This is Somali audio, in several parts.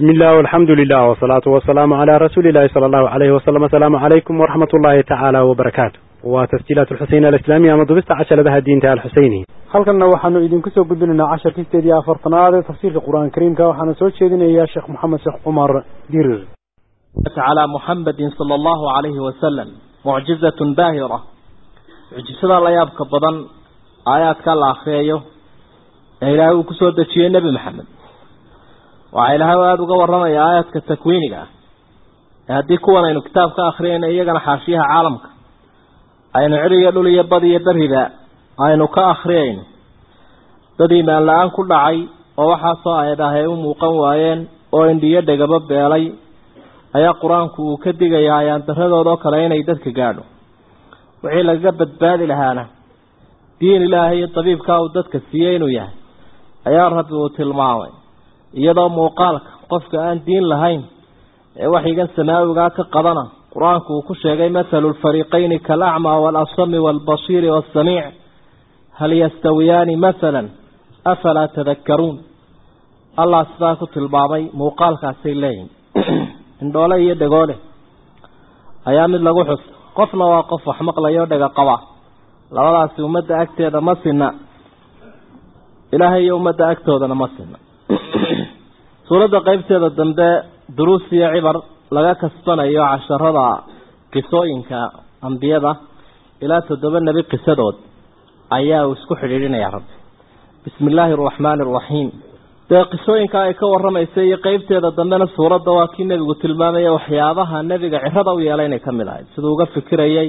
بسم الله والحمد لله والصلاة والسلام على رسول الله صلى الله عليه وسلم السلام عليكم ورحمة الله تعالى وبركاته وتسجيلات الحسين الإسلامية مضبست عشر لها الدين تعالى الحسيني halkanna waxaanu idinku soo gudbinaynaa casharkii sideed iyo afartanaad ee tafsiirka qur-aan kariimka waxaana soo jeedinayaa sheekh moxamed sheekh cumar dirir على محمد صلى الله عليه وسلم معجزة باهرة معجزة لا يبقى بدن آيات كلا أخريه إلهي وكسور دشيه النبي محمد وإلهي وآد وقورنا آيات كتكوينك هذه كوانا إنه كتاب كأخرين إيقنا حاشيها عالمك أين عري يقول يبضي يدرهدا أين كأخرين dadii maan la-aan ku dhacay oo waxaasoo ayadahay u muuqan waayeen oo indhiyo dhegaba beelay ayaa qur-aanku uu ka digayaa ayaan daradoodoo kale inay dadka gaadho wixii lagaga badbaadi lahaana diin ilaahay iyo dabiibkaa uu dadka siiyey inuu yahay ayaa rabbi uu tilmaamay iyadoo muuqaalka qofka aan diin lahayn ee waxyigan samaawigaa ka qadana qur-aanku uu ku sheegay mathalu lfariiqayni kaalacmaa waalasami waalbasiiri waasamiic hal yastawiyaani mathalan afalaa tadakkaruun allah sidaa ku tilmaamay muuqaalkaasay leeyihin indhoole iyo dhegoole ayaa mid lagu xus qofna waa qof wax maqlayo dhega qaba labadaasi ummadda agteeda ma sinna ilaahay iyo ummadda agtoodana ma sinna suuradda qeybteeda dambe duruus iyo cibar laga kasbanayo casharada qisooyinka ambiyada ilaa toddoba nebi qisadood ayaa uu isku xidhiidhinaya rabbi bismi illaahi araxmaani araxiim dee qisooyinka ay ka waramaysa iyo qeybteeda dambena suuradda waa kii nebigu tilmaamaya waxyaabaha nebiga cirada u yeelay inay ka mid ahayd siduu uga fikirayay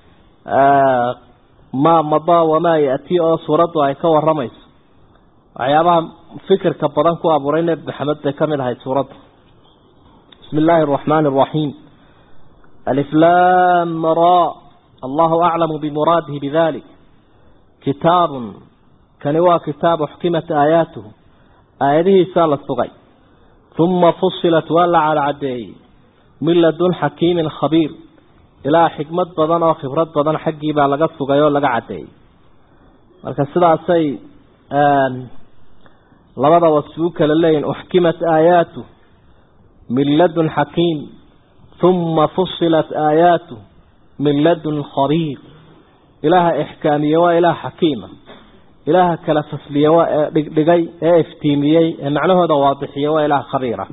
maa madaa wamaa ya-ti oo suuraddu ay ka waramayso waxyaabaha fikirka badan ku abuuray nebi maxamed bay ka mid ahayd suuradda bismi illaahi araxmaani araxiim aliflam ra allahu aclamu bimuraadihi bidalik kitaabun kani waa kitaabu xukimat aayaatuhu aayadihiisaa la sugay uma fusilat waa la cadcadeeyey min ladun xakiimin khabiir ilaa xikmad badan oo khibrad badan xaggii baa laga sugay oo laga caddeeyey marka sidaasay labada wasfi u kala leeyihin uxkimat aayaatu min ladun xakiim uma fusilat aayaatu min ladun khabiir ilaaha ixkaamiye waa ilaah xakiima ilaaha kala fasliye waa ee dhigdhigay ee iftiimiyey ee macnahooda waadixiye waa ilaah khabiira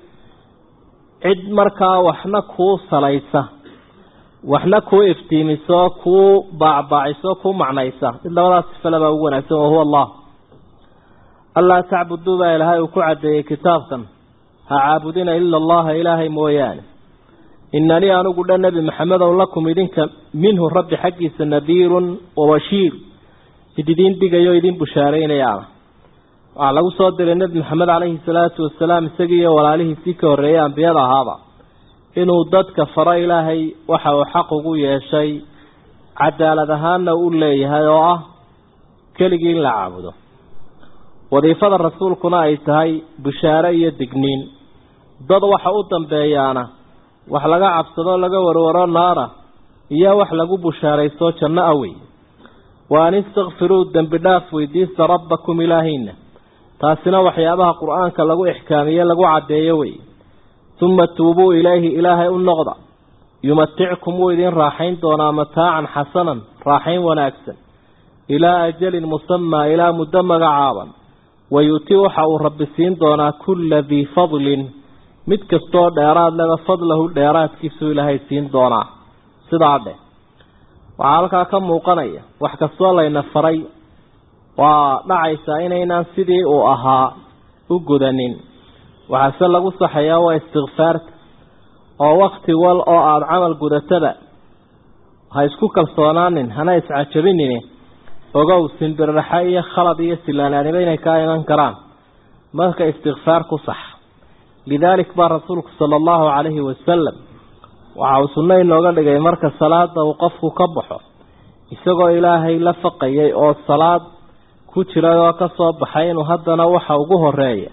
cid markaa waxna kuu salaysa waxna kuu iftiimiso kuu baacbaaciso kuu macnaysa mid labadaas sifale baa ugu wanaagsan wahuwa allah allaa tacbuduu baa ilaahay uu ku caddeeyey kitaabkan ha caabudina ila allaha ilaahay mooyaane inanii anigu dhan nebi maxamedow lakum idinka minhu rabbi xaggiisa nadiirun wabashiir mid idiin dhigayo idiin bushaaraynayaana waxaa lagu soo diray nebi maxamed caleyhi salaatu wasalaam isagii iyo walaalihiisii ka horreeyey ambiyada ahaaba inuu dadka faro ilaahay waxa uu xaq ugu yeeshay cadaalad ahaanna u leeyahay oo ah keligii in la caabudo wadiifada rasuulkuna ay tahay bushaare iyo digniin dad waxa u dambeeyaana wax laga cabsadoo laga warwaro naara iyo wax lagu bushaaraysto janno awey wa an istakfiruu dembi dhaaf weydiista rabbakum ilaahayna taasina waxyaabaha qur-aanka lagu ixkaamiye lagu caddeeyo wey uma tuubuu ilayhi ilaahay u noqda yumatickum wuu idin raaxayn doonaa mataacan xasanan raaxayn wanaagsan ilaa ajalin musamaa ilaa muddo magacaaban wayu'ti waxa uu rabbi siin doonaa kulla dii fadlin mid kastoo dheeraad leba fadlahu dheeraadkiisuu ilaahay siin doonaa sidaa dheh waxaa halkaa ka muuqanaya wax kastoo layna faray waa dhacaysaa inaynaan sidii uu ahaa u gudanin waxaase lagu saxayaa waa istikfaarta oo wakti wal oo aada camal gudatada ha isku kalsoonaanin hana iscajabinini ogow simbirraxa iyo khalad iyo silaanaanimo inay kaa iman karaan marka istikfaar ku sax lidaalik baa rasuulku sala allahu calayhi wasalam waxa uu sunno inooga dhigay marka salaada uu qofku ka baxo isagoo ilaahay la faqayay oo salaad ku jiray oo ka soo baxay inuu haddana waxa ugu horeeya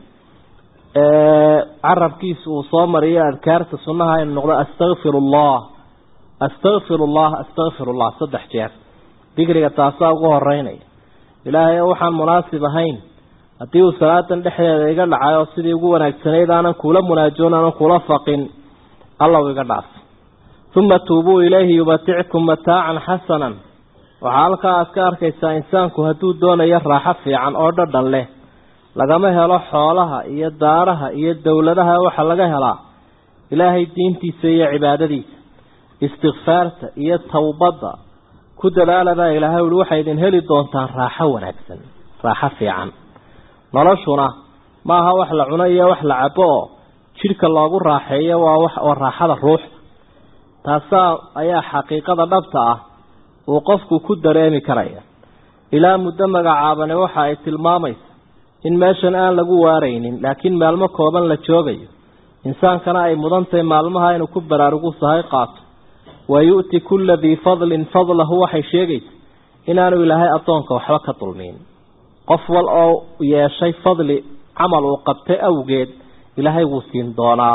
carabkiisa uu soo mariyo adkaarta sunnaha inu noqdo astakfir allah astakfir allah astakfir allah saddex jeer dikriga taasaa ugu horeynaya ilaahay waxaan munaasib ahayn haddii uu salaadan dhexdeeda iga dhacay oo sidii ugu wanaagsanayd aanan kuula munaajoon aanan kuula faqin allow iga dhaaf uma tuubuu ilayhi yumatickum mataacan xasanan waxaa halkaa aad ka arkaysaa insaanku hadduu doonayo raaxo fiican oo dhadhan leh lagama helo xoolaha iyo daaraha iyo dowladaha waxaa laga helaa ilaahay diintiisa iyo cibaadadiisa istikfaarta iyo towbadda ku dadaala baa ilaahay uhi waxay idin heli doontaan raaxo wanaagsan raaxo fiican noloshuna maaha wax la cuno iyo wax la cabo oo jidhka loogu raaxeeyo waa wax oo raaxada ruuxda taasaa ayaa xaqiiqada dhabta ah uu qofku ku dareemi karaya ilaa muddo magacaabane waxa ay tilmaamaysa in meeshan aan lagu waaraynin laakiin maalmo kooban la joogayo insaankana ay mudan tahay maalmaha inuu ku baraarugu sahay qaato wa yu'ti kulla dii fadlin fadlahu waxay sheegaysa inaanu ilaahay addoonka waxba ka dulmiin qof wal oo yeeshay fadli camal uu qabtay awgeed ilaahay wuu siin doonaa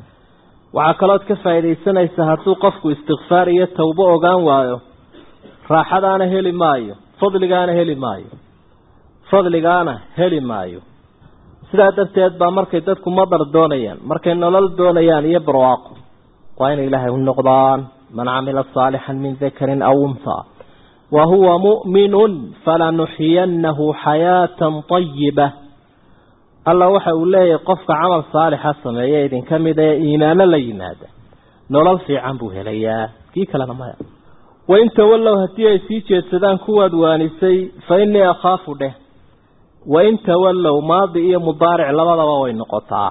waxaa kalood ka faa'iidaysanaysa hadduu qofku istikfaar iyo towbo ogaan waayo raaxadaana heli maayo fadligaana heli maayo fadligaana heli maayo sidaa darteed baa markay dadku madar doonayaan markay nolol doonayaan iyo barwaaqo waa inay ilaahay u noqdaan man camila saalixan min dakarin aw unthaa wa huwa mu'minun falanuxyiyannahu xayaatan tayiba alla waxa uu leeyahay qofka camal saalixa sameeya idinka mid ee iimaano la yimaada nolol fiican buu helayaa kii kalena maya wain tawallow haddii ay sii jeedsadaan kuwaad waanisay fa innii akhaafu dheh wain tawallow maadi iyo mudaaric labadaba way noqotaa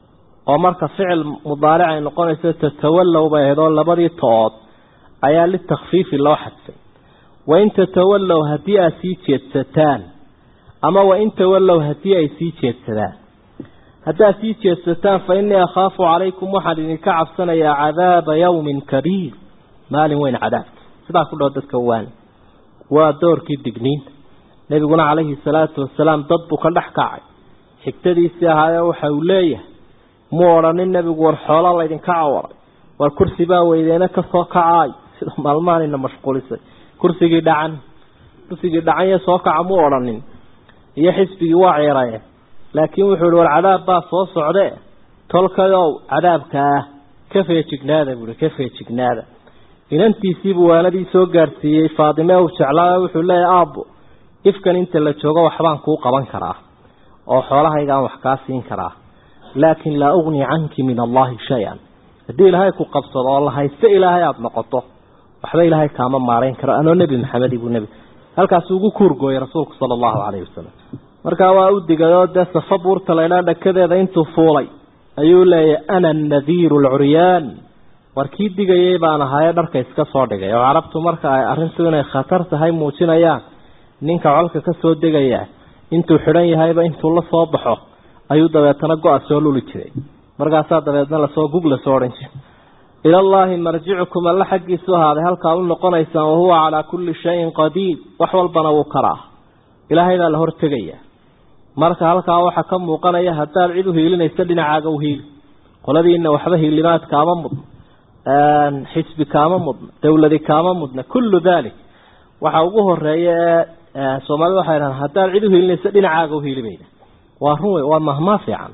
oo marka ficil mudaaric ay noqonayso tatawallow bay ahayd oo labadii to-ood ayaa litakfiifi loo xadfay wain tatawallow haddii aad sii jeedsataan ama wain tawallow haddii ay sii jeedsadaan haddaad sii jeedsataan fa innii akhaafu calaykum waxaan idinka cabsanayaa cadaaba yawmin kabiir maalin weyn cadaabka sidaa ku dhaho dadka waani waa doorkii digniinta nebiguna calayhi salaatu wasalaam dad buu ka dhex kacay xigtadiisii ahaayee waxa uu leeyahay muu odhanin nebigu war xoolaa laydinka cawaray war kursi baa weydeena kasoo kacaay sida maalmahanina mashquulisay kursigii dhacan kursigii dhacanye soo kaca muu odhanin iyo xisbigii waa ceeraye laakiin wuxuu ihi war cadaab baa soo socdee tolkayow cadaabkaa ka feejignaada buuhi ka feejignaada inantiisiibuu waanadii soo gaadhsiiyey faadime uu jeclaa wuxuu leeyahay aabbo ifkan inta la joogo waxbaan kuu qaban karaa oo xoolahaygaan wax kaa siin karaa laakin laa ugni canki min allahi shay-an haddii ilaahay ku qabsado oo la haysto ilaahay aada noqoto waxba ilaahay kaama maarayn karo anoo nebi maxamed ibuu nebi halkaasuu ugu kuurgooyay rasuulku sala allahu calayhi wasalam markaa waa u digayoo dee safa buurta laydhaa dhakadeeda intuu fuulay ayuu leeyahay ana annadiiru alcuryaan war kii digayay baan ahaaye dharka iska soo dhigay oo carabtu marka ay arrintu inay khatar tahay muujinayaan ninka colka ka soo degaya intuu xidhan yahayba intuu la soo baxo ayuu dabeetana go-a soo luli jiray markaasaa dabeedna lasoo gug lasoo odhan jiray ilallaahi marjicukum alla xaggiisu ahaaday halkaa u noqonaysaan wahuwa calaa kulli shayin qadiir wax walbana wuu karaa ilaahay baa la hortegaya marka halkaa waxaa ka muuqanaya haddaad cid u hiilinaysa dhinacaaga u hiili qoladiina waxba hiilimaad kaama mudna xisbi kaama mudna dawladi kaama mudna kullu dalik waxa ugu horeeya ee soomaalida waxay dhahaan haddaad cid u hiilinaysa dhinacaaga u hiilibayna waa run wey waa mahmaa fiican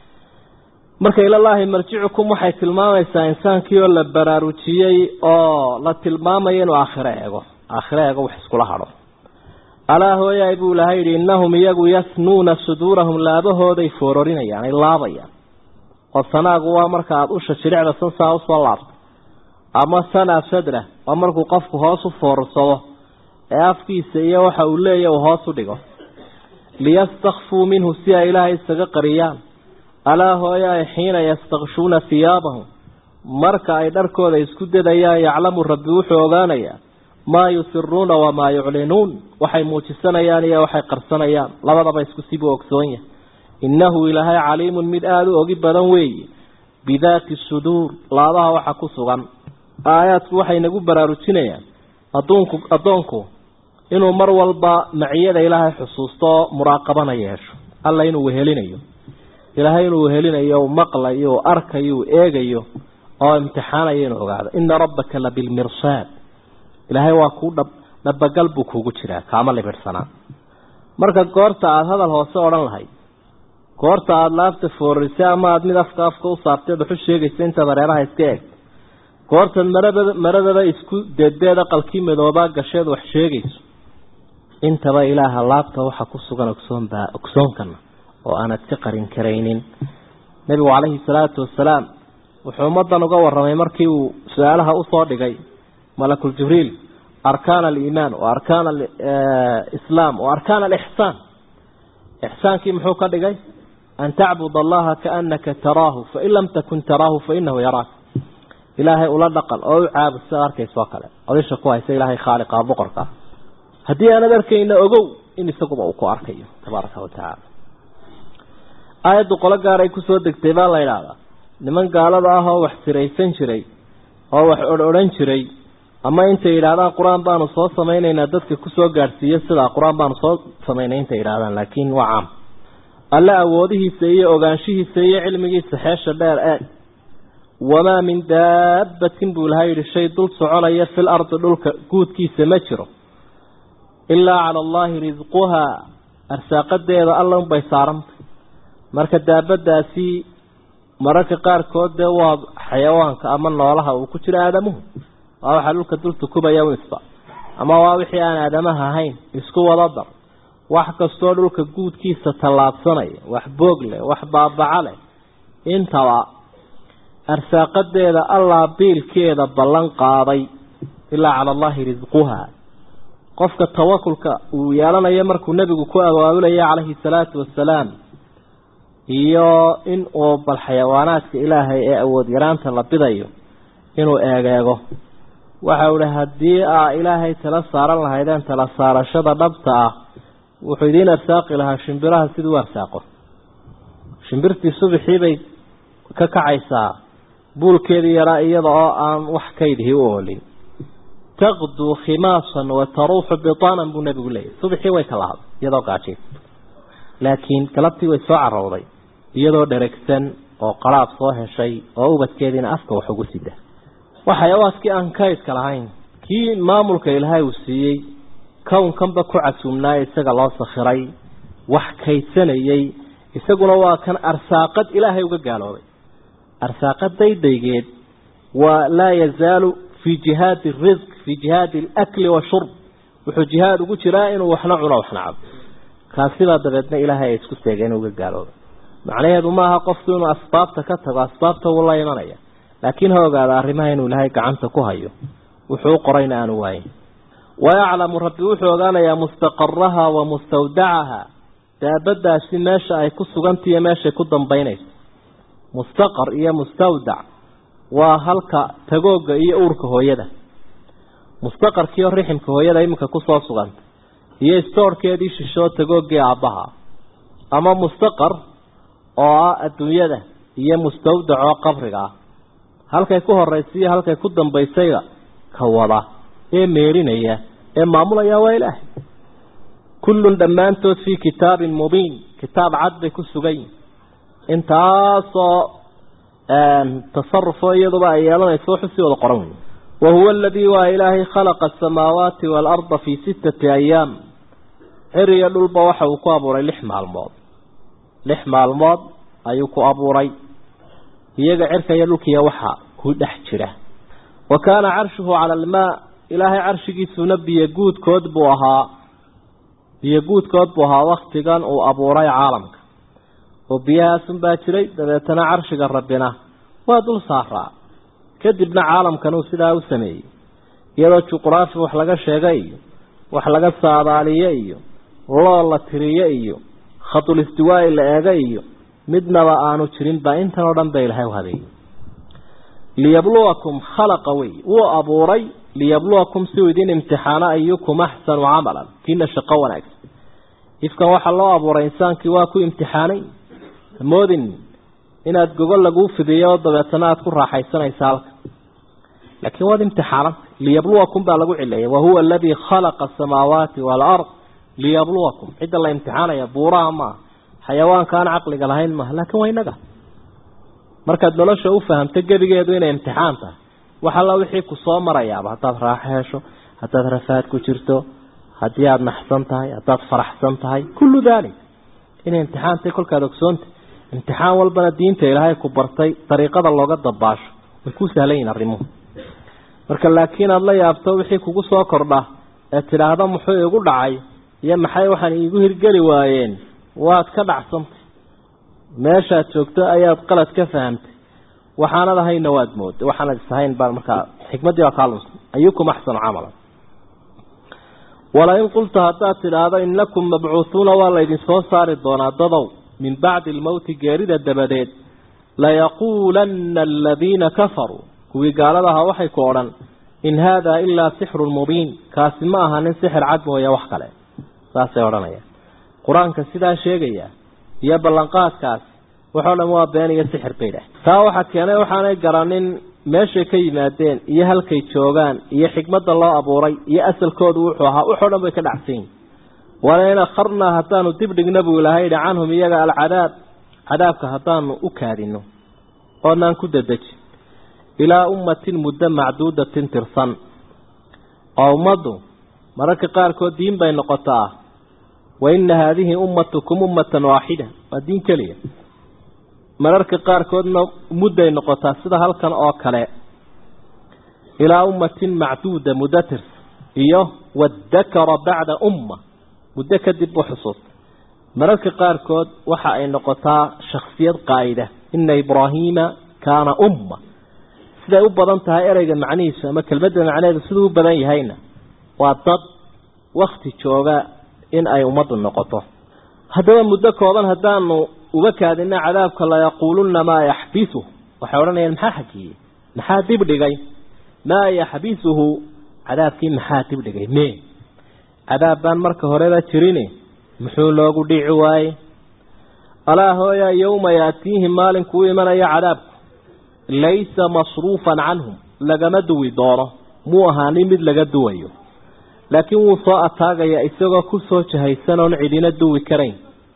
marka ilallaahi marjicukum waxay tilmaamaysaa insaankii oo la baraarujiyey oo la tilmaamayo inuu aakhiro eego aakhiro eego wax iskula hadho alaa hooyaay buu ilahay yidhi innahum iyagu yasnuuna suduurahum laabahooday foororinayaan ay laabayaan oo sanaagu waa marka aada usha jiricda sansaa usoo laabto ama sanaa sadra waa markuu qofku hoos u foorsado ee afkiisa iyo waxa uu leeya uu hoos u dhigo liyastakfuu minhu si ay ilaahay isaga qariyaan alaa hooyaay xiina yastakshuuna hiyaabahum marka ay dharkooda isku dadayaan yaclamu rabbi wuxuu ogaanayaa maa yusiruuna wamaa yuclinuun waxay muujisanayaan iyo waxay qarsanayaan labadaba isku sibuu ogsoon yahay innahu ilaahay caliimun mid aada u ogi badan weeye bidaati suduur laabaha waxa ku sugan aayaadku waxay nagu baraarujinayaan aduunku addoonku inuu mar walba maciyada ilaahay xusuusto oo muraaqabana yeesho alla inuu wehelinayo ilaahay inuu wehelinayo u maqlayo u arkayo u eegayo oo imtixaanayo inuu ogaado ina rabbaka la bilmirsaad ilaahay waa kuu dhab dhabagal buu kuugu jiraa kaama libidhsanaa marka goorta aada hadal hoose odhan lahayd goorta aada laabta foorisay ama aada mid afka afka u saarteed waxu sheegaysa intaad hareeraha iska eeg goortaad marabada maradaba isku deedeed aqalkii madoobaa gasheed wax sheegayso intaba ilaaha laabta waxa ku sugan ogsoonbaa ogsoonkana oo aanad ka qarin karaynin nebigu calayhi salaatu wasalaam wuxuu ummadan uga warramay markii uu su-aalaha usoo dhigay malakul jibriil arkaan aliimaan wa arkaan alislaam wa arkaan alixsaan ixsaankii muxuu ka dhigay an tacbud allaha kaanaka taraahu fain lam takun taraahu fainahu yaraak ilaahay ula dhaqan oo u caabud sida arkaysa oo kale odisha ku haysa ilaahay khaaliqa boqorka ah haddii aanad arkayna ogow in isaguba uu ku arkayo tabaaraka wa tacaala aayaddu qolo gaaray kusoo degtay baa la idhaahdaa niman gaalada ah oo wax siraysan jiray oo wax odh-odhan jiray ama intay yidhaahdaan qur-aan baanu soo samaynaynaa dadka kusoo gaadhsiiyo sidaa qur-aan baanu soo samaynay intay yidhahdaan laakiin waa caam alle awoodihiisa iyo ogaanshihiisa iyo cilmigiisa xeesha dheer eeg wamaa min daabbatin buu ilahay yidhi shay dul soconaya fil ardi dhulka guudkiisa ma jiro ilaa cala allaahi risquhaa arsaaqadeeda alla unbay saarantay marka daabadaasi mararka qaarkood dee waa xayawaanka ama noolaha uu ku jiro aadamuhu waa waxaa dhulka dul tukubaya wisba ama waa wixii aan aadamaha ahayn isku wada dar wax kastoo dhulka guudkiisa tallaabsanaya wax boog leh wax baabaca leh intaba arsaaqadeeda allaa biilkeeda ballan qaaday ilaa cala allaahi risquhaa qofka tawakulka uu yeelanayo markuu nebigu ku awaabulaya calayhi salaatu wasalaam iyo in uu bal xayawaanaadka ilaahay ee awood yaraanta la bidayo inuu eegeego waxa uu ihi haddii aa ilaahay tala saaran lahaydeen tala saarashada dhabta ah wuxuu idiin arsaaqi lahaa shimbiraha siduu u arsaaqo shimbirtii subaxii bay ka kacaysaa buulkeedii yaraa iyada oo aan wax kaydihii u oolin taqduu khimaasan wa taruuxu bitaanan buu nebigu leeyahy subaxii way ka lahaday iyadoo gaajay laakiin galabtii way soo carowday iyadoo dheregsan oo qaraab soo heshay oo ubadkeediina afka wax ugu sida waa xayawaaskii aan kaydka lahayn kii maamulka ilaahay uu siiyey kownkanba ku casuumnaaye isaga loo sakhiray wax kaydsanayey isaguna waa kan arsaaqad ilaahay uga gaaloobay arsaaqad daydaygeed waa laa yazaalu fii jihaadi risq fii jihaadi alakli washurb wuxuu jihaad ugu jiraa inuu waxna cuno waxna cabo kaasibaa dabeedna ilaahay ay isku seegeen uga gaaloobay macnaheedu maaha qofku inuu asbaabta ka tago asbaabta wuu la imanaya laakiin ha ogaada arrimaha inuu ilaahay gacanta ku hayo wuxuu u qorayna aanu waayin wayaclamu rabbi wuxuu ogaanayaa mustaqaraha wa mustawdacaha daabadaasi meesha ay ku sugantay iyo meeshay ku dambaynayso mustaqar iyo mustawdac waa halka tagooga iyo uurka hooyada mustaqarkiioo riximka hooyada iminka kusoo suganta iyo stoorkeedii shishoo tagoogii aabbaha ama mustaqar oo ah adduunyada iyo mustawdac oo qabriga ah halkay ku horaysa iyo halkay ku dambaysayga ka wada ee meerinaya ee maamulaya waa ilaahay kullun dhammaantood fii kitaabin mubiin kitaab cad bay ku sugan yihin intaasoo tasarufoo iyaduba ay yeelanayso wuxuu sii wada qoran wey wahuwa aladii waa ilaahay khalaqa asamaawaati waalarda fii sittati ayaam ciriyo dhulba waxa uu ku abuuray lix maalmood lix maalmood ayuu ku abuuray iyaga cirka iyo dhulkiiya waxa ku dhex jira wa kaana carshuhu cala almaa ilaahay carshigiisuna biyo guudkood buu ahaa biyo guudkood buu ahaa waktigan uu abuuray caalamka oo biyahaasun baa jiray dabeetana carshiga rabbina waa dul saaraa kadibna caalamkan uu sidaa u sameeyey iyadoo juqraafi wax laga sheega iyo wax laga saadaaliye iyo loo la tiriye iyo khadul istiwaa'i la eega iyo midnaba aanu jirin baa intan oo dhan ba ilahay u habeeyey liyabluwakum khalaqa wey wuu abuuray liyabluwakum si uu idin imtixaano ayukum axsanu camalan kiina shaqo wanaagsan ifkan waxaa loo abuuray insaankii waa ku imtixaanay moodin inaad gogol laguu fidiyo oo dabeetana aada ku raaxaysanaysa halka laakiin waad imtixaananta liyabluwakum baa lagu cileeyay wahuwa aladii khalaqa asamaawaati waalard liyabluwakum cidda la imtixaanaya buuraha maaha xayawaanka aan caqliga lahayn maaha laakiin waa inaga markaad nolosha u fahamto gebigeedu inay imtixaan tahay wax alla wixii ku soo marayaaba haddaad raaxo hesho haddaad rafaad ku jirto haddii aada naxsan tahay haddaad faraxsan tahay kullu daalik inay imtixaantay kolkaad ogsoontay imtixaan walbana diinta ilaahay ku bartay dariiqada looga dabaasho way ku sahlan yihin arrimuhu marka laakiin aada la yaabto wixii kugu soo kordha ee tidhaahda muxuu igu dhacay iyo maxay waxaan iigu hirgeli waayeen waad ka dhacsantay meeshaad joogto ayaad qalad ka fahamtay waxaanad ahayna waad mooda waxaanad isahayn baa markaa xikmaddii baa kaa lunsan ayukum axsanu camala walain qulta haddaad tidhaahdo inakum mabcuuhuuna waa laydin soo saari doonaa dadow min bacdi almowti geerida dabadeed layaquulanna aladiina kafaruu kuwii gaalada ahaa waxay ku odhan in haadaa ilaa sixrun mubiin kaasi ma aha nin sixir cad mooya wax kale saasay odhanayaan qur-aanka sidaa sheegaya iyo ballanqaadkaas waxoo dhan waa been iyo sixir bay dhah taa waxaa keenay waxaanay garanin meeshay ka yimaadeen iyo halkay joogaan iyo xikmadda loo abuuray iyo asalkoodu wuxuu ahaa waxoo dhan bay ka dhacsan yihin walain akharnaa haddaanu dib dhigna buu ilahay yidhi canhum iyaga alcadaab cadaabka haddaanu u kaadino oonaan ku dadeji ilaa ummatin muddo macduudatin tirsan oo ummaddu mararka qaarkood diin bay noqotaa wa ina haadihi ummatukum ummatan waaxida waa diin keliya mararka qaarkoodna mudday noqotaa sida halkan oo kale ilaa ummatin macduuda muddo tirsan iyo wadakara bacda umma muddo kadib u xusuusta mararka qaarkood waxa ay noqotaa shaksiyad qaa'ida ina ibraahiima kaana umma siday u badan tahay ereyga macnihiisu ama kelmadda macnaheedu siduu u badan yahayna waa dad wakti jooga in ay ummaddu noqoto haddaba muddo kooban haddaanu uga kaadina cadaabka layaquulunna maa yaxbisu waxay odhanayaan maxaa xajiyey maxaa dib dhigay maa yaxbisuhu cadaabkii maxaa dib dhigay me cadaab baan marka horeba jirin muxuu loogu dhici waaye alaa hooya yowma yaatiihim maalinkuu imanaya cadaabku laysa masruufan canhum lagama duwi doono muu ahaanin mid laga duwayo laakiin wuu soo ataagaya isagoo ku soo jahaysan oon cidina duwi karayn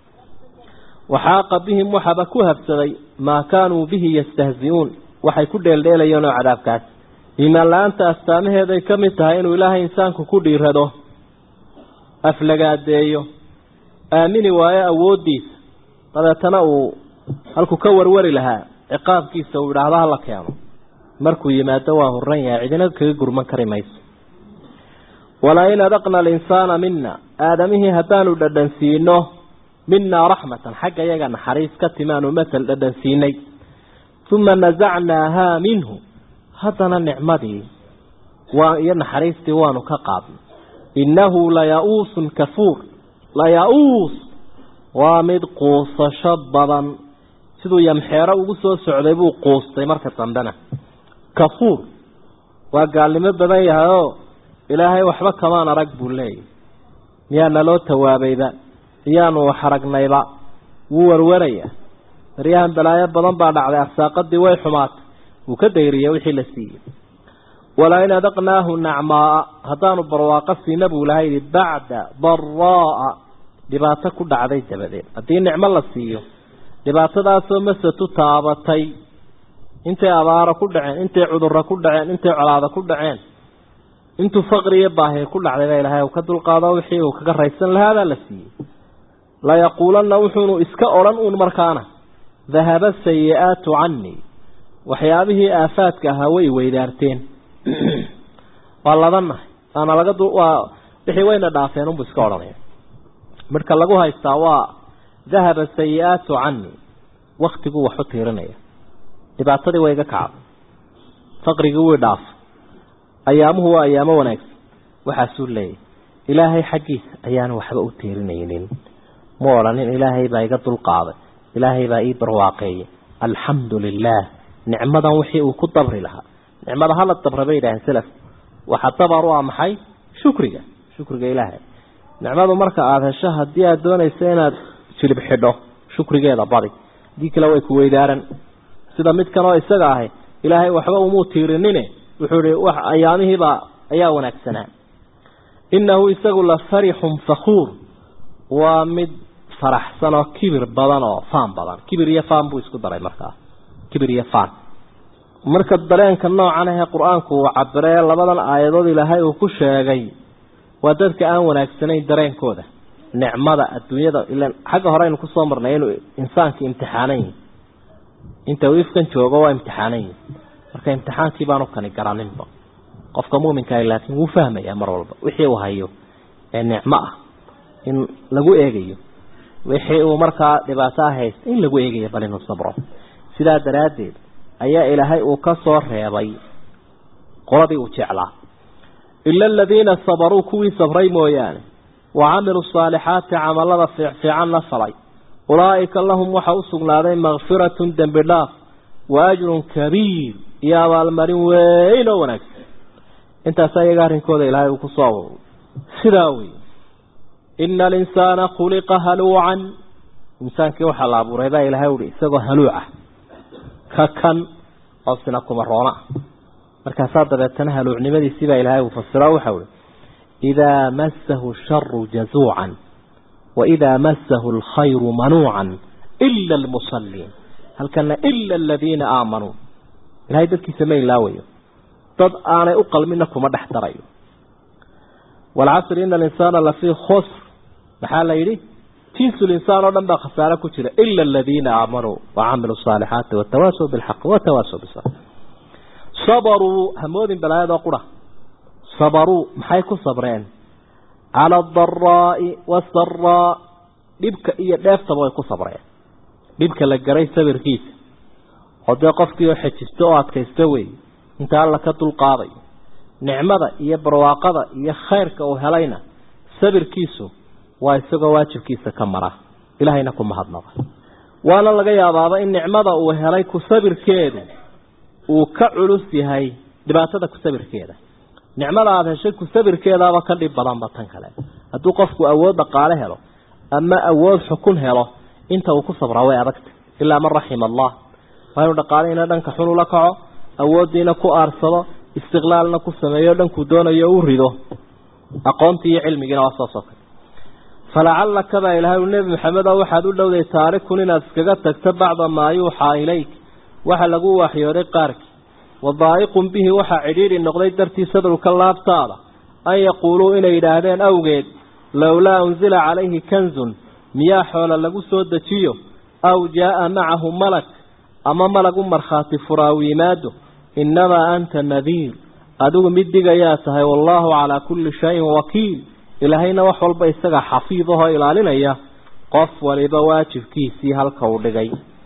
waxaaqa bihim waxaba ku habsaday maa kaanuu bihi yastahzi-uun waxay ku dheeldheelayeen oo cadaabkaas iimaan la-aanta astaamaheeday ka mid tahay inuu ilaahay insaanku ku dhiirado aflagaadeeyo aamini waayo awooddiisa dabeetana uu halkuu ka warwari lahaa ciqaabkiisa uu idhaahdo hala keeno markuu yimaado waa horan yahay cidina kaga gurman kari mayso walain adaqna alinsaana mina aadamihii haddaanu dhadhansiino minaa raxmatan xagga iyaga naxariis ka timaanu matal dhadhansiinay uma nasacnaahaa minhu haddana nicmadii waa iyo naxariistii waanu ka qaadnay innahu laya-uusun kafuur laya-uus waa mid quusasho badan siduu yamxeero ugu soo socday buu quustay marka dambena kafuur waa gaalnimo badan yahay oo ilaahay waxba kamaan arag buu leeyahy miyaa naloo tawaabayba iyaanu wax aragnayba wuu warwaraya daryahan balaayo badan baa dhacday arsaaqadii way xumaatay wuu ka dayriyay wixii la siiyey walain adaqnaahu nacmaaa haddaanu barwaaqo siina buu ilahay yihi bacda daraa'a dhibaato ku dhacday dabadeed haddii nicmo la siiyo dhibaatadaasoo masatu taabatay intay abaaro ku dhaceen intay cudurro ku dhaceen intay colaado ku dhaceen intuu faqri iyo baahi ku dhacday baa ilahay uu ka dulqaado wixii uu kaga raysan lahaa baa la siiyey layaquulanna wuxuunu iska odhan uun markaana dahaba sayi-aatu canii waxyaabihii aafaadka ahaa way weydaarteen waa labannahay waana laga waa wixii wayna dhaafeen unbuu iska odhanaya marka lagu haystaa waa dahaba sayi-aatu canii waktiguu wax u tiirinaya dhibaatadii way iga kacday faqrigii wii dhaaf ayaamuhu waa ayaamo wanaagsan waxaasuu leeyahy ilaahay xaggiisa ayaanu waxba u tiirinaynin ma odhanin ilaahay baa iga dulqaaday ilaahay baa ii barwaaqeeyey alxamdu lilaah nicmadan wixii uu ku dabri lahaa nicmada hala dabra bay yidhaaheen selaf waxa dabar u ah maxay shukriga shukriga ilaahay nicmadu marka aada hesho haddii aada doonayso inaad jilib xidho shukrigeeda badi haddii kale way ku weydaaran sida midkan oo isaga ahay ilaahay waxba umuu tiirinine wuxuu ihi wax ayaamihiibaa ayaa wanaagsanaa innahu isagu la farixun fakuur waa mid faraxsan oo kibir badan oo faan badan kibir iyo faan buu isku daray markaa kibir iyo faan marka dareenka noocan ahee qur-aanku uu cabiree labadan aayadood ilaahay uu ku sheegay waa dadka aan wanaagsanayn dareenkooda nicmada adduunyada ilan xagga hore aynu kusoo marnay inuu insaanka imtixaanan yihi inta uu ifkan joogo waa imtixaanan yihi marka imtixaankii baanu kani garaninba qofka muuminkaah laakiin wuu fahmayaa mar walba wixii uu hayo ee nicmo ah in lagu eegayo wixii uu markaa dhibaato ah haysta in lagu eegayo bal inuu sabro sidaa daraaddeed ayaa ilaahay uu ka soo reebay qoladii uu jeclaa ila aladiina sabaruu kuwii sabray mooyaane wa camiluu saalixaati camalada fiicfiicanna falay ulaa'ika lahum waxa u sugnaaday makfiratun dembi dhaaf wa ajrun kabiir iyo abaalmarin weyn oo wanaagsan intaas iyaga arrinkooda ilaahay uu kusoo aruuray sidaa wey ina alinsaana khuliqa haluucan insaankii waxaa la abuuray baa ilaahay uhi isagoo haluucah ka kan oo sina kuma roona markaasaa dabeetana haluucnimadiisii baa ilaahay uu fasiro waxau ihi idaa massahu sharu jazuucan wa idaa massahu alkhayru manuucan ila almusalliin halkana ila aladiina aamanuu ilahay dadkiisa ma ilaawayo dad aanay u qalmina kuma dhex darayo waalcasri ina alinsaana lafii khusr maxaa la yidhi jinsu linsaan oo dhan baa khasaare ku jira ila aladiina aamanuu wacamiluu saalixaati watawaasaw bilxaqi watawaasaw bisabr sabaruu hamoodin balaayadoo qura sabaruu maxay ku sabreen cala adaraa'i wasaraa dhibka iyo dheeftaba way ku sabreen dhibka la garay sabirkiisa oo dee qofkii oo xejisto oo adkaysto wey inta alla ka dulqaadayo nicmada iyo barwaaqada iyo khayrka uu helayna sabirkiisu waa isagoo waajibkiisa ka mara ilaahayna ku mahadnaqa waana laga yaabaaba in nicmada uu helay ku sabirkeedu uu ka culus yahay dhibaatada ku sabirkeeda nicmada aada heshay ku sabirkeedaaba ka dhib badanba tan kale hadduu qofku awood dhaqaale helo ama awood xukun helo inta uu ku sabraa way adagta ilaa man raxima allah waa inuu dhaqaalihina dhanka xun ula kaco awooddiina ku aarsado istiqlaalna ku sameeyo dhankuu doonayo u rido aqoontii iyo cilmigiina waa saas oo kale falacallaka baa ilahay nebi maxamed oo waxaad u dhowday taarikun inaad iskaga tagto bacda maa yuuxaa ilayk waxa lagu waxyooday qaarkii wadaa'iqun bihi waxaa cidhiidhi noqday dartii sadruka laabtaada an yaquuluu inay yidhaahdeen awgeed lowlaa unsila calayhi kanzun miyaa xoola lagu soo dejiyo aw jaa'a macahu malak ama malag u markhaati furaaw yimaado innamaa anta nadiir adigu mid digayaa tahay wallaahu calaa kulli shayin wakiil ilaahayna wax walba isaga xafiidahoo ilaalinaya qof waliba waajibkiisii halka uu dhigay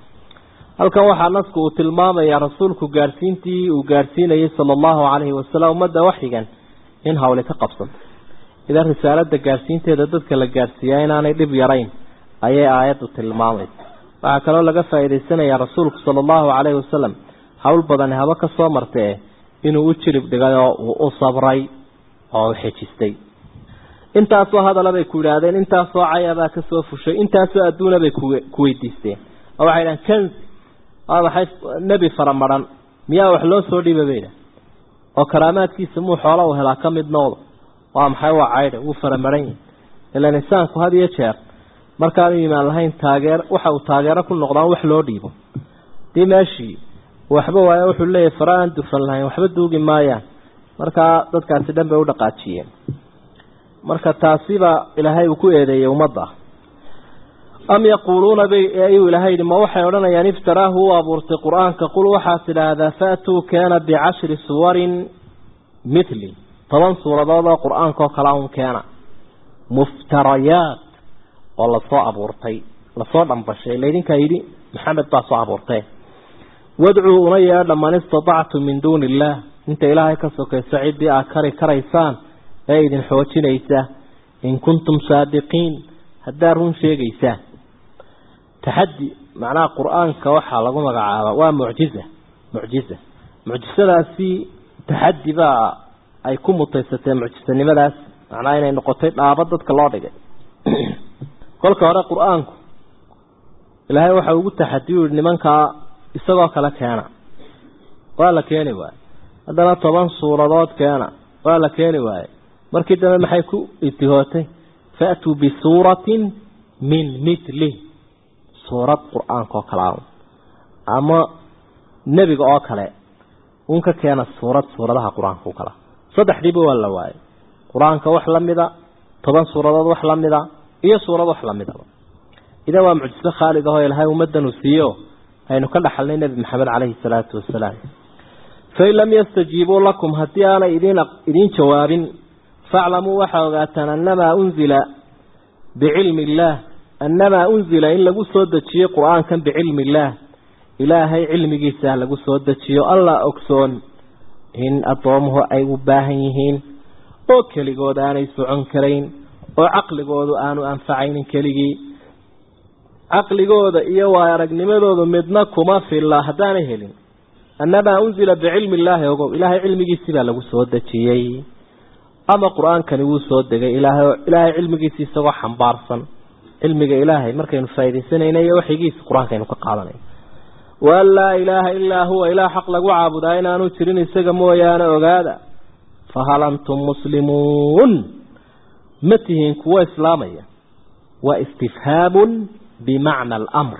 halkan waxaa nasku uu tilmaamayaa rasuulku gaadhsiintii uu gaadhsiinayay sala allahu calayhi wasalam ummadda waxyigan in hawli ka qabsato idan risaalada gaadhsiinteeda dadka la gaadhsiiyaa inaanay dhib yarayn ayay aayaddu tilmaamaysa waxaa kaloo laga faa'iidaysanayaa rasuulku sala allahu calayhi wasalam hawl badani haba ka soo martee inuu u jirib dhigay oo uu u sabray oo u xejistay intaasoo hadala bay ku yidhaahdeen intaasoo cayabaa ka soo fushay intaasoo adduuna bay ku weydiisteen oo waxay dhahan kanzi waa maxay nebi faramaran miyaa wax loo soo dhiiba bayda oo karaamaadkiisa muu xoola u helaa ka mid noqdo waa maxay waa caydha wuu faramaran yahi ilaan insaanku had iyo jeer markaanu imaan lahayn taageer waxa uu taageero ku noqdaan wax loo dhiibo dii meeshii waxba waayo wuxuu leeyahay fara aan dufan lahayn waxba duugi maayaan markaa dadkaasi dhan bay u dhaqaajiyeen marka taasiba ilaahay uu ku eedeeyey ummadda am yaquuluuna bay ayuu ilaahay yidhi ma waxay odhanayaan iftaraahu u abuurtay qur-aanka qul waxaad tidhaahdaa faatuu keena bicashri suwarin mithli toban suuradood oo qur-aanka oo kala un keena muftarayaat oo lasoo abuurtay lasoo dhambashay laydinkaa yidhi maxamed baa soo abuurtee wadcuu una yeedha man istatactum min duuni illaah inta ilaahay ka sokayso ciddii aad kari karaysaan ee idin xoojinaysa in kuntum saadiqiin haddaad run sheegaysaan taxaddi macnaha qur-aanka waxaa lagu magacaaba waa mucjiza mucjiza mucjisadaasi taxaddi baa ay ku mutaysateen mucjisanimadaas macnaha inay noqotay dhaabo dadka loo dhigay kolka hore qur-aanku ilaahay waxa ugu taxadiyu yihi nimankaa isagoo kale keena waa la keeni waaye haddana toban suuradood keena waa la keeni waaye markii dambe maxay ku itihootay faatuu bisuuratin min mitli suurad qur-aanka oo kale a ama nebiga oo kale un ka keena suurad suuradaha qur-aanka u kala saddexdiiba waa la waayay qur-aanka wax la mida toban suuradood wax la mida iyo suurad wax la midaba idan waa mucjiso khaalid ahoo ilahay ummaddan uu siiyo aynu ka dhaxalnay nebi maxamed caleyhi salaatu wasalaam fain lam yastajiibuu lakum haddii aanay idin idiin jawaabin faaclamuu waxaa ogaataan annamaa unzila bicilmi illaah annamaa unzila in lagu soo dejiyo qur-aankan bicilmi illaah ilaahay cilmigiisa lagu soo dejiyo allah ogsoon in addoomuhu ay u baahan yihiin oo keligood aanay socon karayn oo caqligoodu aanu anfacaynin keligii caqligooda iyo waay aragnimadoodu midna kuma filla haddaanay helin annamaa unzila bicilmi illaahi ogow ilaahay cilmigiisii baa lagu soo dejiyey ama qur-aankani wuu soo degay ilaahay ilaahay cilmigiisi isagoo xambaarsan cilmiga ilaahay markaynu faaidaysanayna iyo waxyigiisa qur-aankaynu ka qaadanay waan laa ilaaha ilaa huwa ilaah xaq lagu caabudaa inaanu jirin isaga mooyaane ogaada fahal antum muslimuun ma tihiin kuwo islaamaya waa istifhaamun bimacna alamr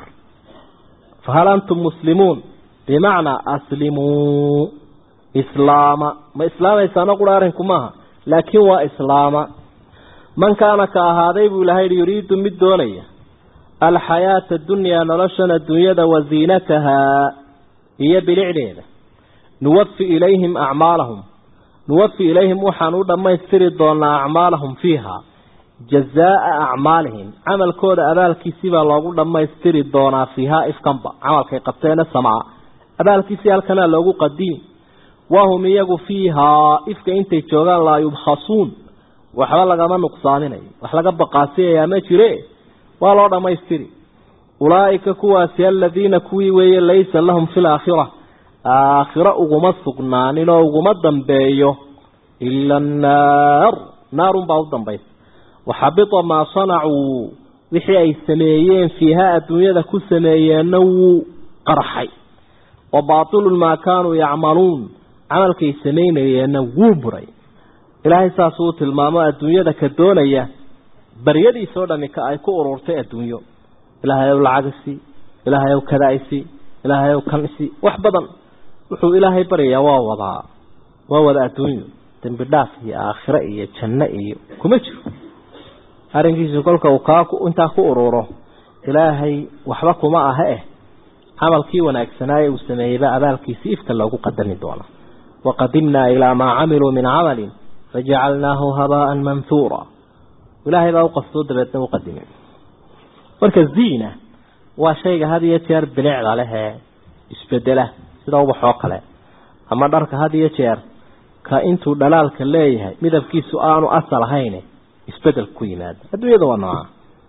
fahal antum muslimuun bimacnaa aslimuu islaama ma islaamaysaano qura arrinku maaha laakiin waa islaama man kaana ka ahaaday buu ilahay hi yuriidu mid doonaya alxayaata adunyaa noloshan adduunyada wa ziinatahaa iyo bilicdeeda nuwafi ilayhim acmaalahum nuwafi ilayhim waxaan u dhammaystiri doonaa acmaalahum fiiha jazaa'a acmaalihim camalkooda abaalkiisii baa loogu dhammaystiri doonaa fiihaa ifkanba camalkay qabteena samaa abaalkiisii halkanaa loogu qadimi wahum iyagu fiihaa ifka intay joogaan laa yubkhasuun waxba lagama nuqsaaminayo wax laga baqaasiyayaa ma jire waa loo dhammaystiri ulaa'ika kuwaasi aladiina kuwii weeye laysa lahum fi laakhira aakhiro uguma sugnaanin oo uguma dambeeyo ila annaar naarun baa u dambaysa waxabita maa sanacuu wixii ay sameeyeen fiihaa adduunyada ku sameeyeenna wuu qarxay wa baatilun maa kaanuu yacmaluun camalkay samaynayeenna wuu buray ilaahay saasuu tilmaamo adduunyada ka doonaya baryadiisoo dhami ka ay ku ururtay adduunyo ilaahay ow lacagisi ilaahay ow kadaisi ilaahay ow kanisi wax badan wuxuu ilaahay baryayaa waa wadaa waa wada adduunyo dembi dhaaf iyo aakhiro iyo janno iyo kuma jiro arrinkiisu kolka uu kaa intaa ku ururo ilaahay waxba kuma aha eh camalkii wanaagsanaaye uu sameeyeyba abaalkiisi ifka loogu qadami doona waqadimnaa ilaa maa camiluu min camalin fajacalnaahu habaaan manhuura ilaahay baa uqastoo dabeedna u qadimay marka ziina waa shayga had iyo jeer bilicda leh ee isbedela sida ubaxoo kale ama dharka had iyo jeer ka intuu dhalaalka leeyahay midabkiisu aanu asal ahayn isbedel ku yimaada adduunyada waa nooca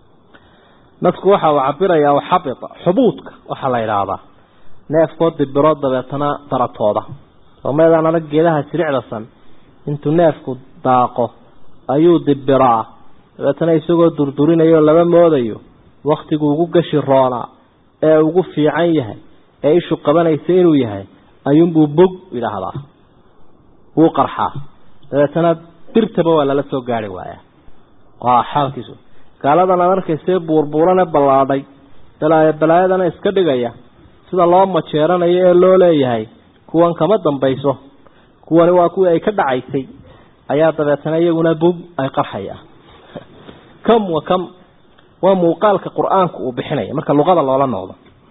nasku waxa uu cabirayaa waxabita xubuudka waxaa la idhaahdaa neefkoo dibiro dabeetana daratooda soomeedaan adag geedaha jiricdasan intuu neefku daaqo ayuu dibiraa dabeetana isagoo durdurinayo lama moodayo waktigu ugu gashi roonaa ee ugu fiican yahay ee ishu qabanaysa inuu yahay ayuunbuu bog idhaahdaa wuu qarxaa dabeetana birtaba waa lala soo gaari waayaa waa xaalkiisu gaaladan aad arkaysee buurbuurane ballaadhay balaayo balaayadana iska dhigaya sida loo majeeranayo ee loo leeyahay kuwan kama dambayso kuwani waa kuwii ay ka dhacaysay ayaa dabeetana iyaguna bog ay qarxayaan kam wa kam waa muuqaalka qur-aanku uu bixinaya marka luqada loola noqdo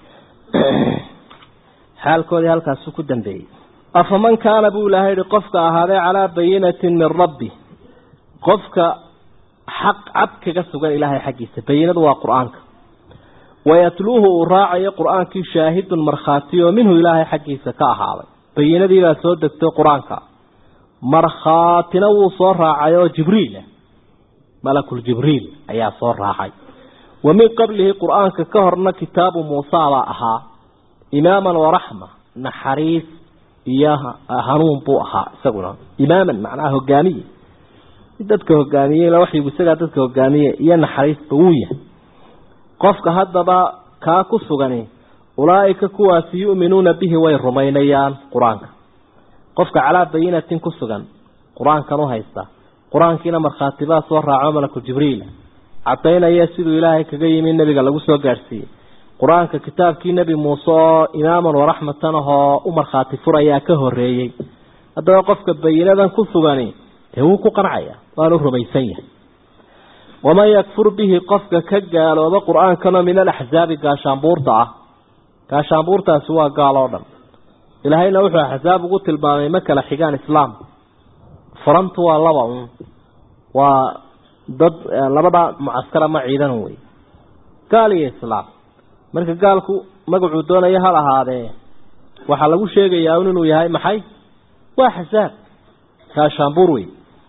xaalkoodii halkaasu ku dambeeyey afaman kaana buu ilaahay yihi qofka ahaaday calaa bayinatin min rabbi qofka xaq cad kaga sugan ilaahay xaggiisa bayinadu waa qur-aanka wayatluuhu uu raacayo qur-aankii shaahidun markhaati oo minhu ilaahay xaggiisa ka ahaaday bayinadii baa soo degtay qur-aanka markhaatina wuu soo raacay oo jibriil malakul jibriil ayaa soo raacay wa min qablihi qur-aanka ka horna kitaabu muusa baa ahaa imaaman waraxma naxariis iyo hanuun buu ahaa isaguna imaaman macnaha hogaamiye dadka hogaamiye waxyigu isagaa dadka hogaamiye iyo naxariisba wuu yahay qofka haddaba kaa ku sugani ulaa'ika kuwaasi yu'minuuna bihi way rumaynayaan qur-aanka qofka calaa bayinatin ku sugan qur-aankan u haysta qur-aankiina markhaatibaa soo raaco malaku jibriil cadaynaya siduu ilaahay kaga yimi nebiga lagu soo gaadhsiiyey qur-aanka kitaabkii nebi muuse oo imaaman waraxmatan ahoo u markhaati furayaa ka horeeyey haddaba qofka bayinadan ku sugani dee wuu ku qancaya waanu rumaysan yahay waman yakfur bihi qofka ka gaalooba qur-aankano min alaxzaabi gaashaanbuurta ah gaashaanbuurtaasi waa gaal oo dhan ilaahayna wuxuu axsaab ugu tilmaamay ma kala xigaan islaam furantu waa laba un waa dad labada mucaskar ama ciidan wey gaal iyo islaam marka gaalku magacuu doonaya hal ahaadee waxaa lagu sheegayaa un inuu yahay maxay waa xasaab gaashaanbuur wey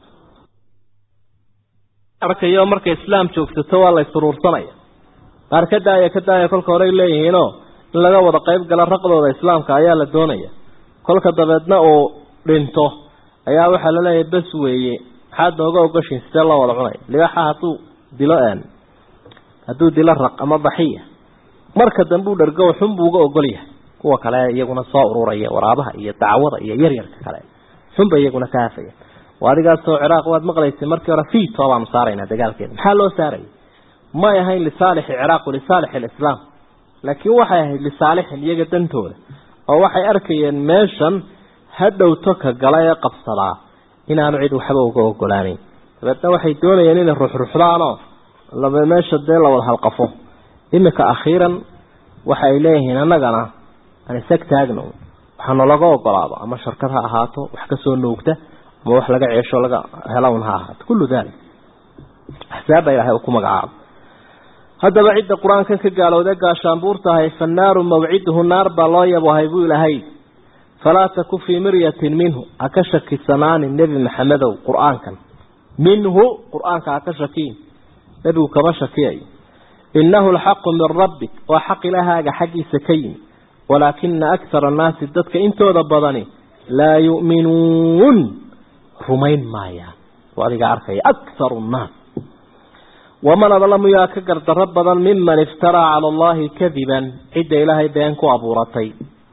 arkayo markay islaam joogsato waa la isuruursanaya qaar ka daaya ka daaya kolka horey leeyihiinoo in laga wada qayb gala raqdooda islaamka ayaa la doonaya kolka dabeedna uu dhinto ayaa waxaa la leeyahay bes weeye maxaad nooga ogoshiin sidee loo wada cunay libaxa hadduu dilo hadduu dilo raq ama baxiya marka dambe u dhargo xun buu uga ogol yahay kuwa kale iyaguna soo ururaya waraabaha iyo dacwada iyo yaryarka kale xunba iyaguna ka hafaya adigaasoo ciraaq waad maqlaysay markii hore fito baanu saaraynaa dagaalkeeda maxaa loo saarayay may ahayn lisaalixi ciraaq lisaalix alislaam laakiin waxay ahayd lisaalixin iyaga dantooda oo waxay arkayeen meeshan hadhowto ka gala ee qabsadaa inaanu cid waxba uga ogolaaneyn dabeedna waxay doonayeen inay ruxruxdaanoo laba meesha dee la wada halqafo iminka akhiiran waxa ay leeyihiin annagana aan isag taagno waxaana laga ogolaado ama sharkad ha ahaato wax kasoo nuugta ama wax laga ceesho laga helawn ha ahaato kullu dalik axsaabba ilahay uu ku magacaabo haddaba cidda qur-aankan ka gaalowda gaashaanbuurtahay fannaaru mawciduhu naar baa loo yabohay buu ilahay falaa taku fii miryatin minhu ha ka shakisanaanin nebi maxamedow qur-aankan minhu qur-aanka ha ka shakiin nebigu kama shakiyayo innahu alxaqu min rabbik waa xaq ilaahaaga xaggiisa ka yimi walaakina akara annaasi dadka intooda badani laa yu'minuun rumayn maayaan oo adiga arkaya akaru nnaas waman adlamu yaa ka gardarro badan miman iftaraa cala allahi kadiban cidda ilaahay been ku abuuratay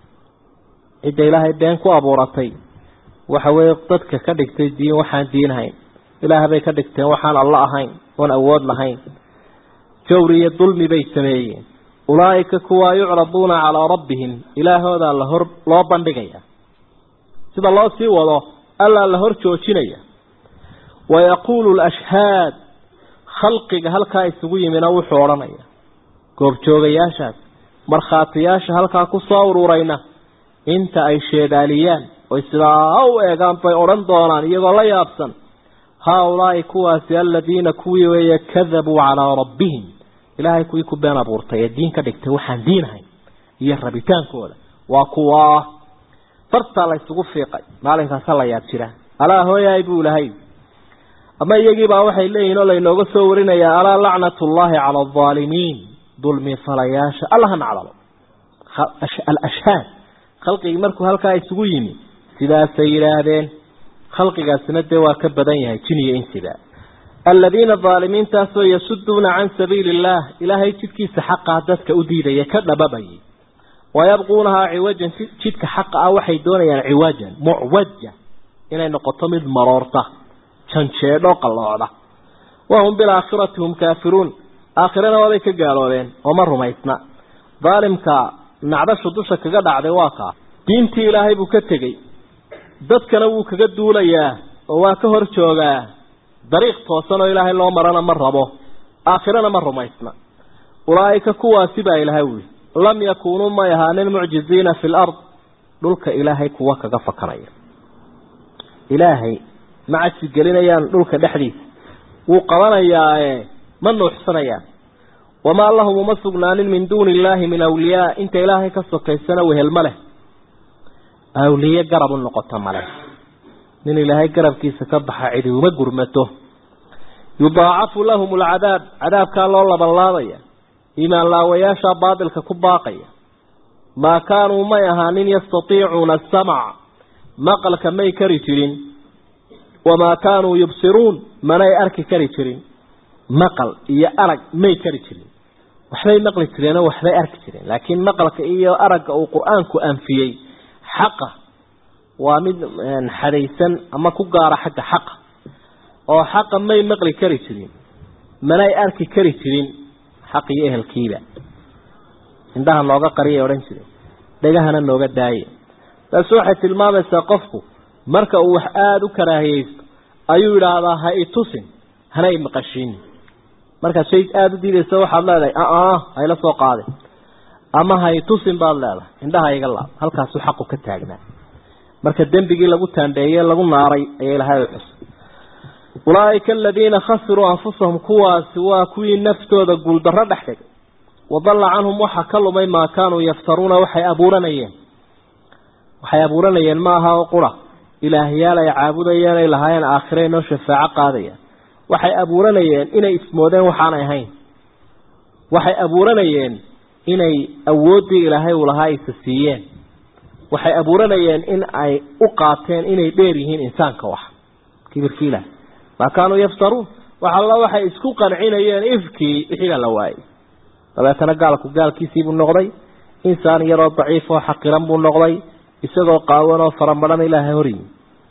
cidda ilaahay been ku abuuratay waxa weeye dadka ka dhigtay diin waxaan diinahayn ilaah bay ka dhigteen waxaan alla ahayn oon awood lahayn jawri iyo dulmi bay sameeyeen ulaa'ika kuwaa yucraduuna calaa rabbihim ilaahoodaa lahor loo bandhigaya sida loo sii wado allaa la hor joojinaya wayaquulu lashhaad khalqiga halkaa isugu yimina wuxuu odhanaya goobjoogayaashaas markhaatiyaasha halkaa ku soo ururayna inta ay sheedaaliyaan oy sidaa u eegaan bay odhan doonaan iyagoo la yaabsan haa-ulaa'i kuwaasi aladiina kuwii weeye kadabuu calaa rabbihim ilaahay kuwii ku been abuurtay ee diin ka dhigtay waxaan diinahayn iyo rabitaankooda waa kuwaa fartaa la ysugu fiiqay maalinkaasa la yaab jira alaa hooyaay buu ilahay ama iyagiibaa waxay leeyihin oo laynooga soo warinayaa alaa lacnatullaahi cala aldaalimiin dulmi falayaasha allaha nacdalo alashhaad khalqigii markuu halkaa isugu yimi sidaasay yidhaahdeen khalqigaasina dee waa ka badan yahay jin iyo insiba aladiina daalimiintaasoo yasuduuna can sabiili illaah ilaahay jidkiisa xaqaa dadka u diidaya ka dhababayay wayabquunahaa ciwajan jidka xaqa ah waxay doonayaan ciwajan mucwaja inay noqoto mid maroorta janjeedho qalloocda wahum bilaakhirati hum kaafiruun aakhirana waabay ka gaaloobeen oo ma rumaysna daalimka nacdashu dusha kaga dhacday waa kaa diintii ilaahay buu ka tegey dadkana wuu kaga duulayaa oo waa ka hor joogaa dariiq toosan oo ilaahay loo marana ma rabo aakhirana ma rumaysna ulaa'ika kuwaasi baa ilaahay wuli lam yakuunuu may ahaanin mucjiziina fi lard dhulka ilaahay kuwa kaga fakanaya ilaahay ma cajsi gelinayaan dhulka dhexdiisa wuu qabanayaae ma nuuxsanayaan wamaa lahum uma sugnaanin min duuni illaahi min awliyaa inta ilaahay ka sokaysana wehel ma leh awliye garab u noqoto male nin ilaahay garabkiisa ka baxa cidi uma gurmato yudaacafu lahum alcadaab cadaabkaa loo labanlaabaya iimaan laawayaashaa baadilka ku baaqaya maa kaanuu may ahaanin yastatiicuuna asamc maqalka may kari jirin wamaa kaanuu yubsiruun manay arki kari jirin maqal iyo arag may kari jirin waxbay maqli jireenoo waxbay arki jireen laakiin maqalka iyo aragga uu qur-aanku anfiyey xaqa waa mid xadaysan ama ku gaara xagga xaqa oo xaqa may maqli kari jirin manay arki kari jirin xaq iyo ehelkiiba indhaha nooga qariyay odhan jireen dhegahana nooga daaye taasi waxay tilmaamaysaa qofku marka uu wax aada u karaahiyeysto ayuu idhaahdaa ha itusin hana imaqashiin markaad shay aada u diidaysa waxaad leedahay aa hayla soo qaadin ama ha itusin baad leedahay indhaha iga laab halkaasuu xaqu ka taagnaa marka dembigii lagu taandheeye lagu naaray ayaa ilahay u xusay ulaaika aladiina khasiruu anfusahum kuwaasi waa kuwii naftooda guuldarro dhex dhigay wadalla canhum waxa ka lumay maa kaanuu yaftaruuna waxay abuuranayeen waxay abuuranayeen ma aha oo qura ilaahyaal ay caabudayeen ay lahaayeen aakhire inoo shafaaco qaadayaan waxay abuuranayeen inay ismoodeen waxaanay ahayn waxay abuuranayeen inay awooddii ilaahay uu lahaa isa siiyeen waxay abuuranayeen in ay u qaateen inay dheer yihiin insaanka wax kibirkii ilaah maa kaanuu yaftaruun wax alla waxay isku qancinayeen ifkii wixiibaa la waayey dabeetana gaalku gaalkiisiibuu noqday insaan yaroo daciif oo xaqiran buu noqday isagoo qaawan oo faramadhan ilaahay horyimi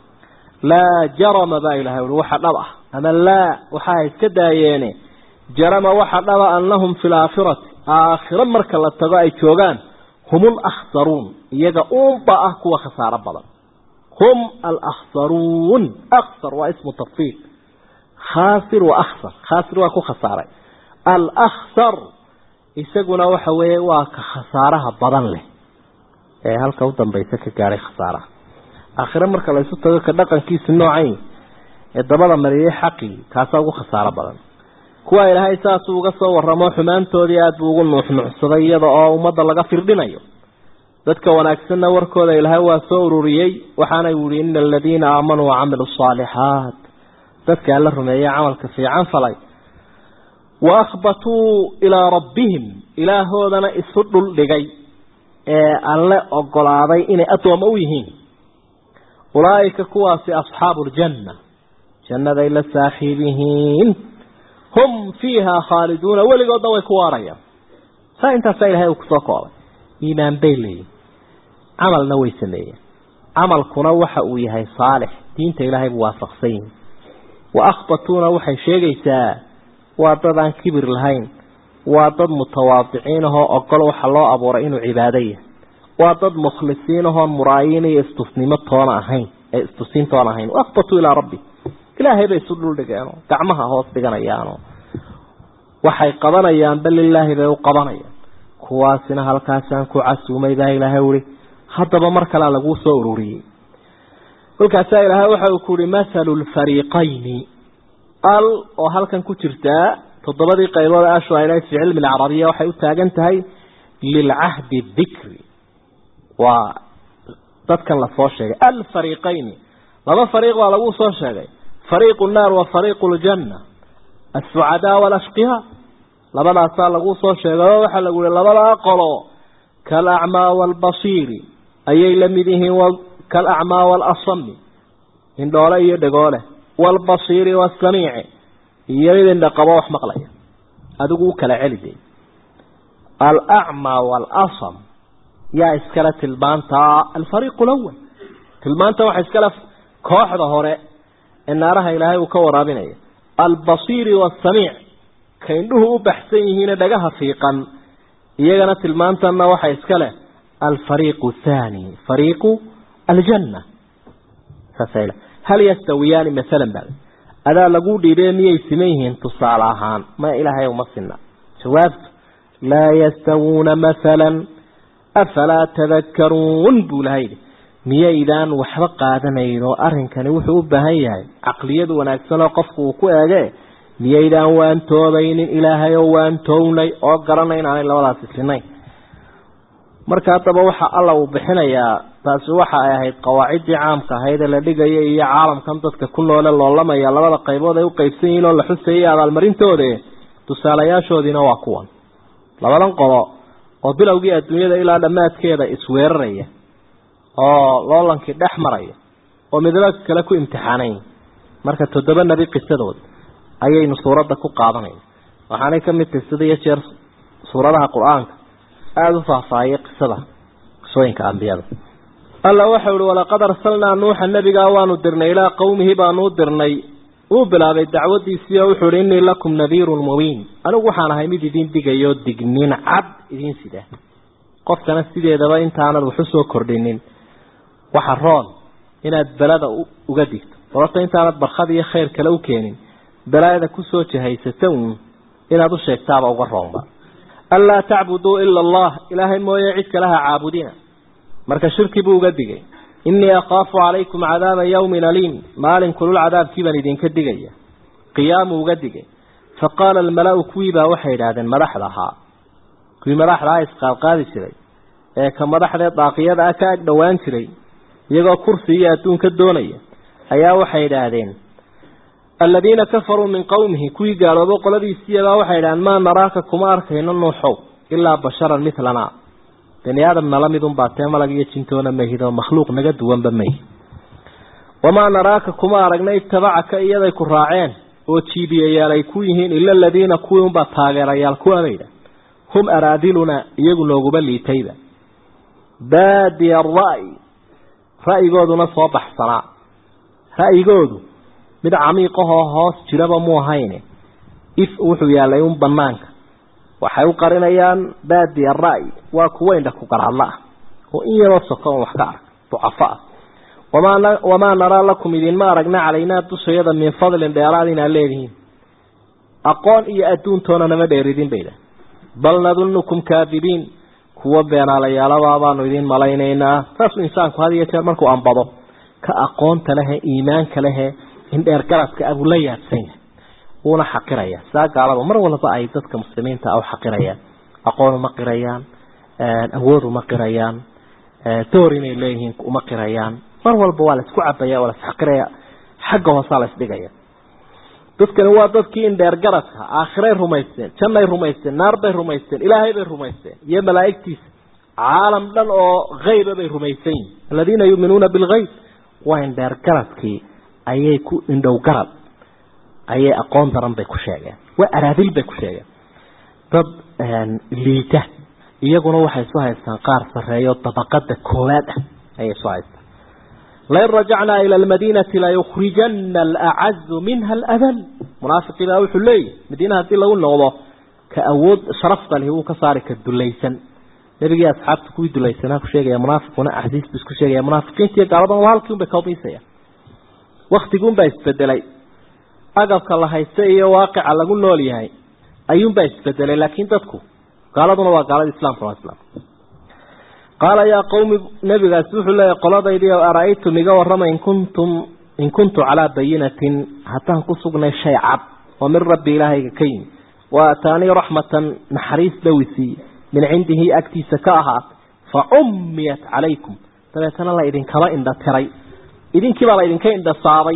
laa jarama baa ilahay ui waxa dhab ah ama laa waxaa iska daayeene jarama waxa dhaba annahum fi laakhirati aakhiro marka la tago ay joogaan hum alakhsaruun iyaga uunba ah kuwa khasaaro badan hum alakhsaruun akhsar waa ismu tafsiir khaasir wa akhsar khaasir waa ku khasaaray alakhsar isaguna waxa weeye waa ka khasaaraha badan leh ee halka u dambaysa ka gaadhay khasaaraha aakhire marka la isu tago ka dhaqankiisa noocayn ee dabada mariyay xaqii kaasaa ugu khasaaro badan kuwa ilaahay saasuu uga soo waramo xumaantoodii aada buu ugu nuuxnuuxsaday iyada oo ummadda laga firdhinayo dadka wanaagsanna warkooda ilaahay waa soo ururiyey waxaana yihi ina aladiina aamanuu wacamiluu asaalixaat dadka alla rumeeyey camalka fiican falay wa akhbatuu ilaa rabbihim ilaahoodana isu dhul dhigay ee alle ogolaaday inay addoommo u yihiin ulaa'ika kuwaasi asxaabu ljanna jannaday la saaxiib yihiin hum fiiha khaaliduuna weligoodna way ku waarayaan saa intaasaa ilahay uu kusoo koobay iimaan bay leeyihin camalna way sameeyeen camalkuna waxa uu yahay saalix diinta ilaahay buu waafaqsan yihin wa akhbatuuna waxay sheegaysaa waa dad aan kibir lahayn waa dad mutawaadiciin ahoo ogol waxa loo abuuray inuu cibaado yahay waa dad mukhlisiin ahoon muraayiin iyo istusnimo toona ahayn ee istusiin toona ahayn waakbatuu ilaa rabbi ilaahay bay isu dhuldhigeenoo gacmaha hoos dhiganayaanoo waxay qabanayaanba lilaahi bay u qabanayaan kuwaasina halkaasaan ku casuumay baa ilaahay uhi haddaba mar kalea laguu soo ururiyey kolkaasaa ilaahay waxa uu ku uhi mathalu lfariiqayni al oo halkan ku jirtaa toddobadii qaybood ashu ay lehay fi cilmi alcarabiya waxay u taagan tahay lilcahdi dikri waa dadkan lasoo sheegay alfariiqayni laba fariiq baa lagu soo sheegay fariiqu nnaar wa fariiqu ljanna assucadaa walashqiyaa labadaasaa lagu soo sheegay oo waxaa lagu yihi labadaa qolo kalacmaa waalbasiiri ayay la mid yihiin kalacmaa waalasami indhoole iyo dhegoole waalbasiiri waasamiici iyo mid indhaqabo wax maqlaya adigu u kala celi de alacmaa waalasam yaa iskale tilmaantaa alfariiqu lawal tilmaanta waxa iskale kooxda hore ee naaraha ilaahay uu ka waraabinaya albasiiri waasamiic ka indhuhu u baxsan yihiine dhagaha fiiqan iyagana tilmaantanna waxa iska leh alfariiqu thaani fariiqu aljanna saasay hal yastawiyaani masalan baa adaa lagu dhiibee miyay siman yihiin tusaale ahaan ma ilaahay uma sinna jawaabtu laa yastawuuna masalan afalaa tadakkaruun buu ilahay yidhi miyaydaan waxba qaadanayn oo arrinkani wuxuu u baahan yahay caqliyadu wanaagsan oo qofku uu ku eege miyaydaan waantoobaynin ilaahay oo waantoownay oo garanay inaanay labadaas islinayn marka haddaba waxa alla uu bixinayaa taasi waxa ay ahayd qawaaciddii caamka ahayd ee la dhigaya iyo caalamkan dadka ku noole loolamaya labada qaybood ay u qaybsan yihiin oo la xusayay abaalmarintoode tusaalayaashoodiina waa kuwan labadan qolo oo bilowgii adduunyada ilaa dhammaadkeeda isweeraraya oo loolankii dhex maraya oo midaba kale ku imtixaanayn marka toddoba nebi qisadooda ayaynu suuradda ku qaadanayna waxaanay ka mid tahay sida iyo jeer suuradaha qur-aanka aada u faahfaahiyay qisada qisooyinka ambiyada alla waxau ihi walaqad arsalnaa nuuxa nebigaa waanu dirnay ilaa qowmihi baanu u dirnay wuu bilaabay dacwadiisii oo wuxuu ihi innii lakum nadiirun mubiin anigu waxaan ahay mid idin digayo dignin cad idiin sida qofkana sideedaba intaanad waxu soo kordhinin waxa roon inaad belada uga digto sababta intaanad barkad iyo khayr kale u keenin balaayada kusoo jahaysata uun inaad u sheegtaaba uga roonba anlaa tacbuduu ila allah ilaahay mooye cid kale ha caabudina marka shirki buu uga digay innii akhaafu calaykum cadaaba yawmin aliim maalin kulul cadaabkii baan idinka digaya qiyaamuu uga digay fa qaala almala-u kuwii baa waxay idhaahdeen madaxda ahaa kuwii madaxda aha isqaadqaadi jiray ee ka madaxdee daaqiyada ah ka ag dhowaan jiray iyagoo kursi iyo adduunka doonaya ayaa waxay idhaahdeen aladiina kafaruu min qowmihi kuwii gaaloobo qoladiisiibaa waxay idhahdeen maa naraaka kuma arkayno nuuxow ilaa basharan milana bani aadam nala midunbaa tee malag iyo jintoona mahidoo makhluuq naga duwanba mahi wamaa naraaka kuma aragna itabacaka iyaday ku raaceen oo jiibiyayaal ay ku yihiin ila aladiina kuwii unbaa taageerayaal kuwabayda hum araadiluna iyagu nooguma liitayba baadiya ara'yi ra'yigooduna soo baxsanaa ra'yigoodu mid camiiqahoo hoos jiraba mu ahayne if wuxuu yaalay un banaanka waxay u qarinayaan baadiya ra'yi waa kuwa indha ku garhadla ah oo in yaroo soko on wax ka arag ducafo ah wamaa wamaa naraa lakum idinma aragna calaynaa dushayada min fadlin dheeraad inaad leedihiin aqoon iyo adduuntoona nama dheeridin bayda bal nadunukum kaadibiin kuwa beenaalayaaladaa baanu idiin malaynaynaa saasuu insaanku had iyo jeer markuu ambado ka aqoonta lehe iimaanka lehe indheer garadka abuu la yaabsanya wuuna xaqiraya saa gaalaba mar walba ay dadka muslimiinta ah u xaqirayaan aqoon uma qirayaan awood uma qirayaan door inay leeyihiin uma qirayaan mar walba waa la isku cabaya waa la isxaqiraya xagga hoosaa la isdhigaya dadkani waa dadkii indheer garadka aakhiray rumaysteen jannay rumaysteen naarbay rumaysteen ilaahay bay rumaysteen iyo malaa'igtiisa caalam dhan oo hayba bay rumaysan yihin aladiina yuuminuuna bilgayb waa indheer garadkii ayay ku indhow garad ayay aqoon daran bay ku sheegeen waa araadil bay ku sheegeen dad liita iyaguna waxay isu haystaan qaar sarreeyo dabaqada koowaad ah ayay isu haystaan lain rajacnaa ila almadiinati layukhrijana alacazu minha aladal munaafiqii baa wuxuu leeyahy madiina haddii lagu noqdo ka awood sharafta lihi wuu ka saari ka dulaysan nebigii asxaabta kuwii dulaysanaa ku sheegaya munaafiquna axsiis bu isku sheegaya munaafiqiinta iyo gaaladan waa halkii un bay kaumiisaya waktiguunbaa isbedelay agabka la haysta iyo waaqica lagu nool yahay ayuunbaa isbedelay laakiin dadku gaaladuna waa gaalada islamka waa islam qaala yaa qawmi nabigaasi wuxuu leeyahy qoladaydii ara-aytum iga warrama in kuntum in kuntu calaa bayinatin haddaan ku sugnay shay cad oo min rabbi ilaahayga ka yimi wa ataanii raxmatan naxariis dhowisiiye min cindihi agtiisa ka ahaatay fa cummiyat calaykum dabeetana la idinkaba indha tiray idinkiibaa la idinka indha saabay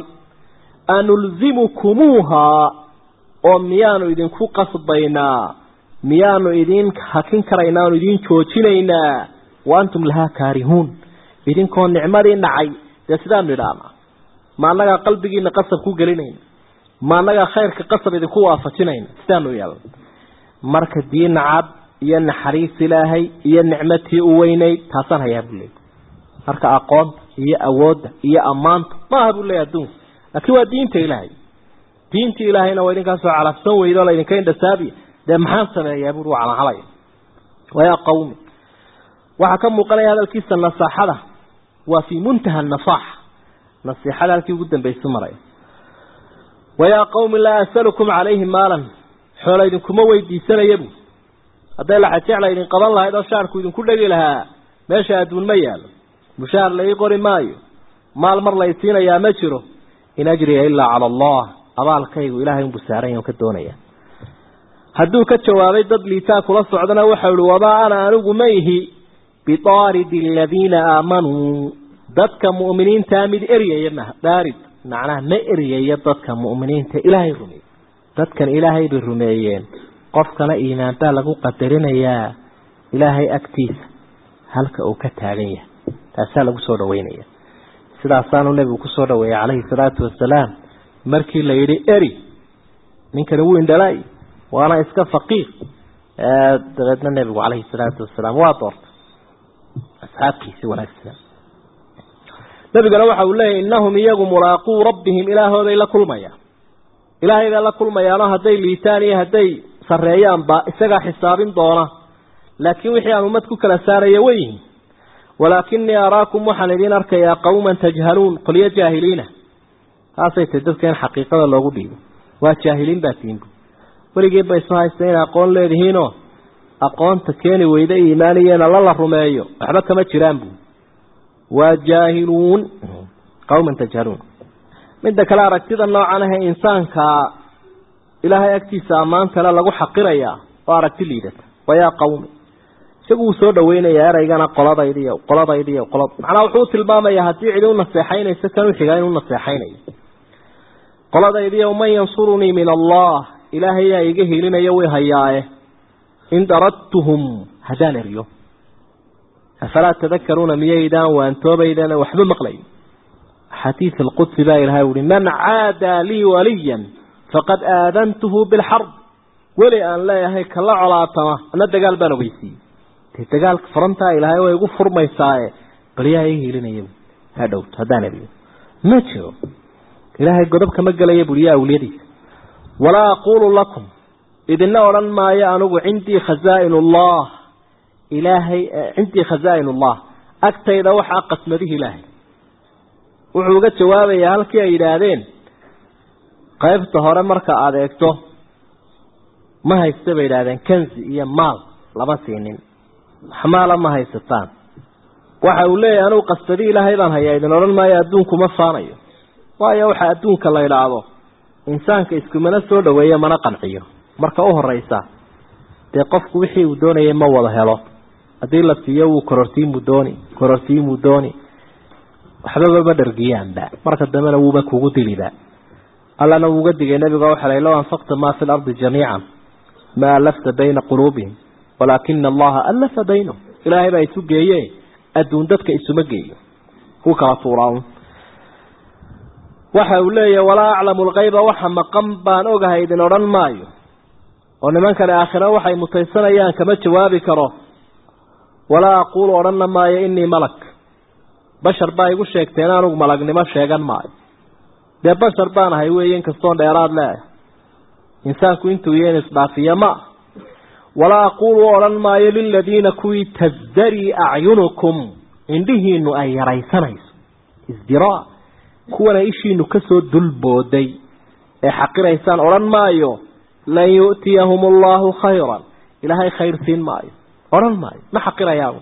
anulzimukumuuhaa oo miyaanu idinku qasbaynaa miyaanu idin hakin karaynaa aanu idin joojinaynaa wa antum lahaa kaarihuun idinkoo nicmadii nacay dee sidaanu idhaana ma annagaa qalbigiina qasab ku gelinayna ma annagaa khayrka qasab idinku waafajinayna sidaanu yeelna marka diina cad iyo naxariis ilaahay iyo nicmatii u weynayd taasaan hayaa buu leey marka aqoonta iyo awoodda iyo ammaanta maaha buu leeya adduunka laakiin waa diinta ilaahay diinta ilaahayna waa idinkaasoo calafsan weydo la idinka indhasaabiya dee maxaan sameeyaa buri waa calacalaya wayaa qawmi waxaa ka muuqanaya hadalkiisa nasaaxada waa fii muntaha nasaaxa nasiixada halkii ugu dambaysa maraya wayaa qawmi laa asalukum calayhi maalan xoola idinkuma weydiisanaya bu hadday laxajecla idin qaban lahayd oo shaarku idinku dhegi lahaa meesha adduun ma yaalo mushaar la ii qori maayo maal mar lay siinayaa ma jiro in ajriya ilaa cala allah abaalkaygu ilaahay unbuu saaran ka doonaya hadduu ka jawaabay dad liitaa kula socdana waxau ihi wamaa ana anigu ma ihi bidaaridi aladiina aamanuu dadka mu'miniintaa mid eryaya ma daarid macnaha ma eryaya dadka mu'miniinta ilaahay rumeeyey dadkan ilaahay bay rumeeyeen qofkana iimaan baa lagu qadarinayaa ilaahay agtiisa halka uu ka taagan yahay taasaa lagu soo dhaweynaya sidaasaanu nebigu kusoo dhaweeyey calayhi salaatu wasalaam markii la yidhi eri ninkani wuu indhalay waana iska faqiir dabeedna nebigu calayhi salaatu wasalaam waa doortay asxaabkiisi wanaagsan nebigana waxa uu leeyahy innahum iyagu mulaaquu rabbihim ilaahooday la kulmayaan ilaahay bay la kulmayaanoo hadday liitaan iyo hadday sarreeyaanba isagaa xisaabin doona laakiin wixii aan ummad ku kala saaraya way yihiin walaakinii araakum waxaan idiin arkayaa qawman tajhaluun qolyo jaahiliina taasay tahy dadka in xaqiiqada loogu dhiibo waa jaahiliin baa tiinku weligeed ba isu haysta inay aqoon leedihiinoo aqoonta keeni weyda iimaaniyeena lala rumeeyo waxba kama jiraan buu waa jaahiluun qawman tajhaluun midda kale aragtida noocan ahe insaanka ilaahay agtiisa ammaan kale lagu xaqirayaa oo aragti liidata wayaa qawmi isagu wuu soo dhaweynayaa eraygana qoladaydiiy qoladaydiiy qolad macnaa wuxuu tilmaamayaa haddii cidi u naseexaynayso kan uxigaa inuu naseexaynayo qoladaydiiy man yansurunii min allah ilaahay yaa iga helinayo way hayaaye in daradtuhum haddaan eryo afalaa tadakaruuna miyaydaan waantoobaydaan waxba maqlayn xadiid alqudsi baa ilahay uhi man caadaa lii waliyan faqad aadantuhu bilxarb weli aan leeyahay kala colaatama ana dagaal baan ogeysiiyey dee dagaalka farantaa ilaahay way igu furmaysaaye bal yaa ii hilinaya ha dhowto haddaan eryo ma jiro ilaahay godob kama gelaya buri yaa awliyadiisa walaa aquulu lakum idina odhan maayo anigu cindii khazaain ullah ilaahay cindii khazaain ullah agtayda waxaa qasmadihi ilaahay wuxuu uga jawaabayaa halkii ay yidhaahdeen qaybta hore marka aada eegto ma haysta bay yidhahdeen kanzi iyo maal lama siinin xamaala ma haysataan waxa uu leeyahay anugu qasbadi ilaahay baan hayaa idin odhan maayo adduunku ma faanayo waayo waxa adduunka la idhaahdo insaanka iskumana soo dhaweeyo mana qanciyo marka u horeysa dee qofku wixii uu doonayay ma wada helo haddii la siiyo wuu korortiimuu dooni korortiimuu dooni waxbaba ma dhargiyaanba marka dambena wuuba kugu diliba allana wuuga digay nabiga waxa lay low anfaqta maa fi lardi jamiican ma alafta bayna quluubihim walaakina allaha alafa baynahum ilaahay baa isu geeye adduun dadka isuma geeyo ku kala tuuraan waxa uu leeyahay walaa aclamu lkayba waxa maqan baan ogahay idin odhan maayo oo nimankani aakhiro waxay mutaysanayaan kama jawaabi karo walaa aquulu odhanna maayo inii malak bashar baa igu sheegteen anugu malagnimo sheegan maayo dee bashar baan ahay weeye inkastoon dheeraad leeahay insaanku intuu iyo in isdhaafiya ma walaa aquulu odhan maayo liladiina kuwii tasdarii acyunukum indhihiinu ay yaraysanayso isdiraa kuwana ishiinu kasoo dulbooday ee xaqiraysaan odhan maayo lan yu'tiyahum allahu khayran ilaahay khayr siin maayo odhan maayo ma xaqirayaan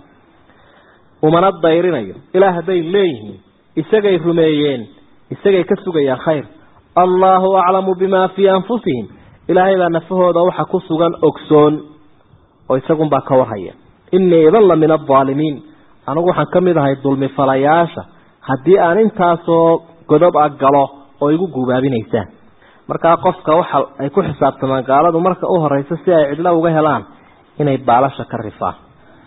umana dayrinayo ilaah hadday leeyihiin isagay rumeeyeen isagay ka sugayaan khayr allahu aclamu bimaa fii anfusihim ilaahay baa nafahooda waxa ku sugan ogsoon oo isagunbaa ka warhaya inii idan la min aldaalimiin anigu waxaan ka mid ahay dulmi falayaasha haddii aan intaasoo godob a galo oo igu guubaabinaysaan markaa qofka waxa ay ku xisaabtamaan gaaladu marka u horeysa si ay cidlo uga helaan inay baalasha ka rifaan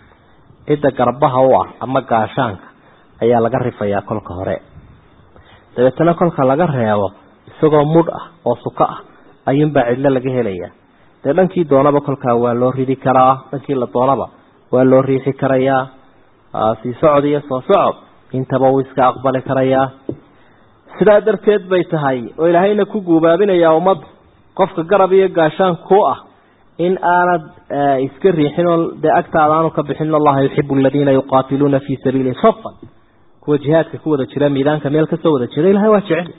cidda garbaha u ah ama gaashaanka ayaa laga rifayaa kolka hore dabeetana kolka laga reebo isagoo mudh ah oo suko ah ayuunbaa cidlo laga helayaa dee dhankii doonaba kolkaa waa loo ridi karaa dhankii la doonaba waa loo riixi karayaa sii socod iyo soo socod intaba uu iska aqbali karayaa sidaa darteed bay tahay oo ilaahayna ku guubaabinayaa ummadda qofka garab iyo gaashaan ku ah in aanad iska riixin oo dee agtaada aanu ka bixin allaha yuxibu aladiina yuqaatiluuna fii sabiili safan kuwa jihaadka ku wada jira miidaanka meel kasoo wada jira ilahay waa jecel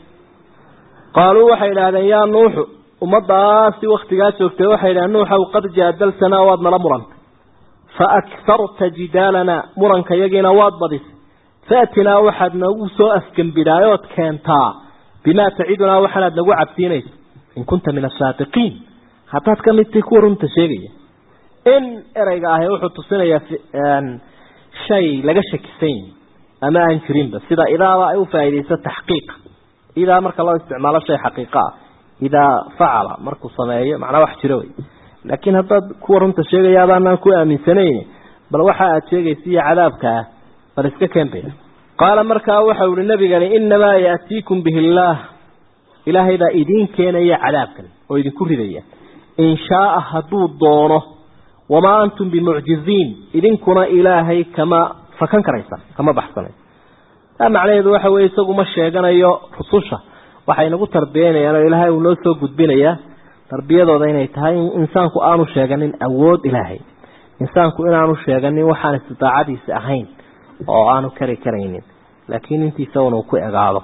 qaaluu waxay idhahdeen yaa nuuxu ummadaasi waktigaa joogtay waxay idhahdeen nuuxow qad jaadaltanaa waad nala murantay fa akharta jidaalana muranka yagiina waad badisay faatinaa waxaad nagu soo afgembidhaayood keentaa bimaa tacidunaa waxaanaad nagu cabsiinayso in kunta min asaadiqiin haddaad ka midtay kuwa runta sheegaya in ereyga ahi wuxuu tusinayaa shay laga shakisan yahi ama aan jirinba sida idaaba ay u faa'iidayso taxqiiqa idaa marka loo isticmaalo shay xaqiiqa ah idaa facala markuu sameeyo macnaa wax jiro wey laakiin haddaad kuwa runta sheegaya adaanaan ku aaminsanayn bal waxa aad sheegaysa iyo cadaabka ah bal iska keenbaya qaala markaa waxau ihi nabigani inamaa yaatiikum bihi illaah ilaahay baa idiin keenaya cadaabkan oo idinku ridaya in shaaa hadduu doono wamaa antum bimucjiziin idinkuna ilaahay kama fakan karaysaan kama baxsanay taa macnaheedu waxa weye isagu ma sheeganayo rususha waxay nagu tarbiyeynayaan oo ilaahay uu noo soo gudbinayaa tarbiyadooda inay tahay in insaanku aanu sheeganin awood ilaahay insaanku inaanu sheeganin waxaan istidaacadiisa ahayn oo aanu kari karaynin laakiin intiisa unuu ku egaado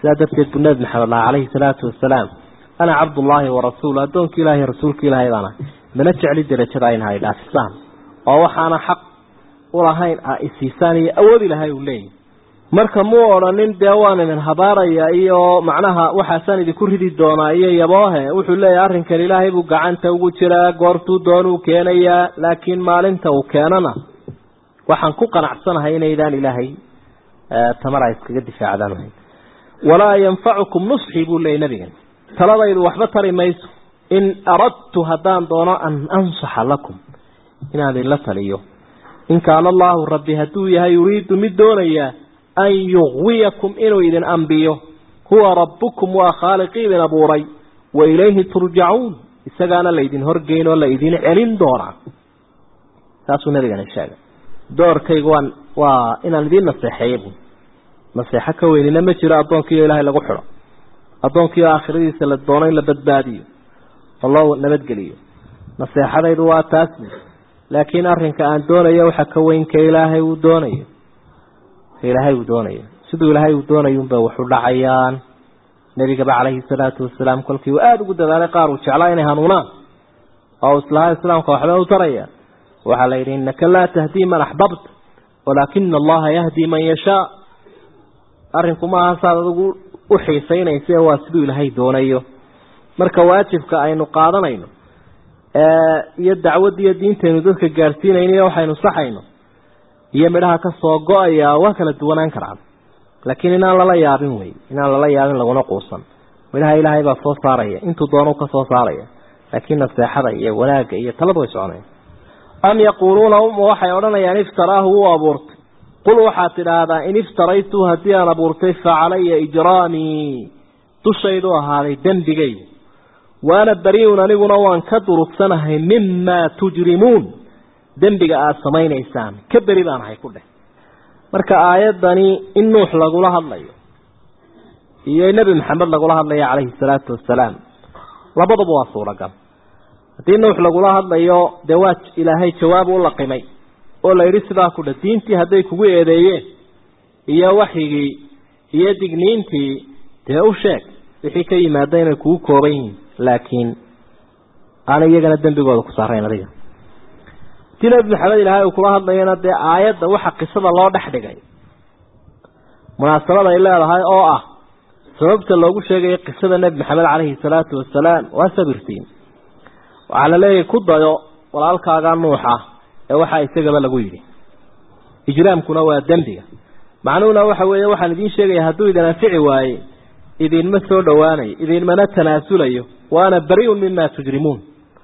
sidaa darteed buu nebi maxamed laha calayhi salaatu wasalaam ana cabdullaahi warasuulu addoonkii ilaahay rasuulka ilaahay baan ahay mana jecli derajada ayna hay dhaafisaan oo waxaana xaq ulahayn a isiisaan iyo awood ilahay uu leeyahy marka muu odhanin dee waan idin habaaraya iyo macnaha waxaasaan idinku ridi doonaa iyo yaboohe wuxuu leeyahay arrinkan ilaahay buu gacanta ugu jiraa goortuu doonuu keenayaa laakiin maalinta uu keenana waxaan ku qanacsanahay inaydaan ilaahay tamar ay iskaga difaacdaan ahayn walaa yanfacukum nusxii buu leeyay nabigan taladaydu waxba tari mayso in aradtu haddaan doono an ansaxa lakum inaan idinla taliyo in kaana allaahu rabbi hadduu yahay yuriidu mid doonayaa an yuqwiyakum inuu idin ambiyo huwa rabbukum waa khaaliqii idin abuuray wa ilayhi turjacuun isagaana laydin horgeyn oo la idin celin doonaa saasuu nabigana sheegay doorkaygu waan waa inaan idiin naseexeeya bu naseexo ka weynina ma jiro addoonkiiyo ilaahay lagu xidho addoonkiiyo aakhiradiisa la doono in la badbaadiyo oo loo nabadgeliyo naseexadaydu waa taas laakiin arrinka aan doonayo waxa ka weyn ka ilaahay uu doonayo ka ilaahay uu doonayo siduu ilaahay uu doonayunba waxu dhacayaan nebigaba calayhi salaatu wasalaam kolkii uu aada ugu dadaalay qaar uu jeclaa inay hanuunaan oo islaha islaamka waxba u taraya waxaa la yidhi innaka laa tahdii man axbabta walaakina allaha yahdi man yashaa arrinku maaha saad adigu u xiisaynaysa waa siduu ilaahay doonayo marka waajibka aynu qaadanayno iyo dacwaddiiyo diintaynu dadka gaadhsiinayno iyo waxaynu saxayno iyo midhaha ka soo go-aya waa kala duwanaan karaan laakiin inaan lala yaabin wey inaan lala yaabin laguna quusan midhaha ilaahay baa soo saaraya intuu doonu ka soo saaraya laakiin naseexada iyo wanaagga iyo taladu way soconaya am yaquuluuna uma waxay odhanayaan iftaraahu wuu abuurtay qul waxaad tidhaahdaa in iftaraytu haddii aan abuurtay fa calaya ijraamii dushaydu ahaaday dembigayga waana bariun aniguna waan ka durugsanahay mimaa tujrimuun dembiga aada samaynaysaan ka beri baan ahay ku dheh marka aayaddani in nuux lagula hadlayo iyo nebi maxamed lagula hadlayo calayhi salaatu wasalaam labaduba waa suuragal haddii nuux lagula hadlayo dee waa ilaahay jawaab u laqimay oo la yidhi sidaa ku dheh diintii hadday kugu eedeeyeen iyo waxyigii iyo digniintii dee u sheeg wixii ka yimaada inay kugu kooban yihiin laakiin aana iyagana dembigooda ku saarayn adiga hadii nebi maxamed ilaahay uu kula hadlayana dee aayadda waxa qisada loo dhex dhigay munaasabad ay leedahay oo ah sababta loogu sheegayo qisada nebi maxamed calayhi salaatu wasalaam waa sabirtiin waxaa la leeyahay ku dayo walaalkaaga nuuxa ee waxaa isagaba lagu yidhi ijraamkuna waa dembiga macnuhuna waxa weeye waxaan idiin sheegaya hadduu idin anfici waaye idinma soo dhowaanayo idinmana tanaasulayo waana bari-un mima tujrimuun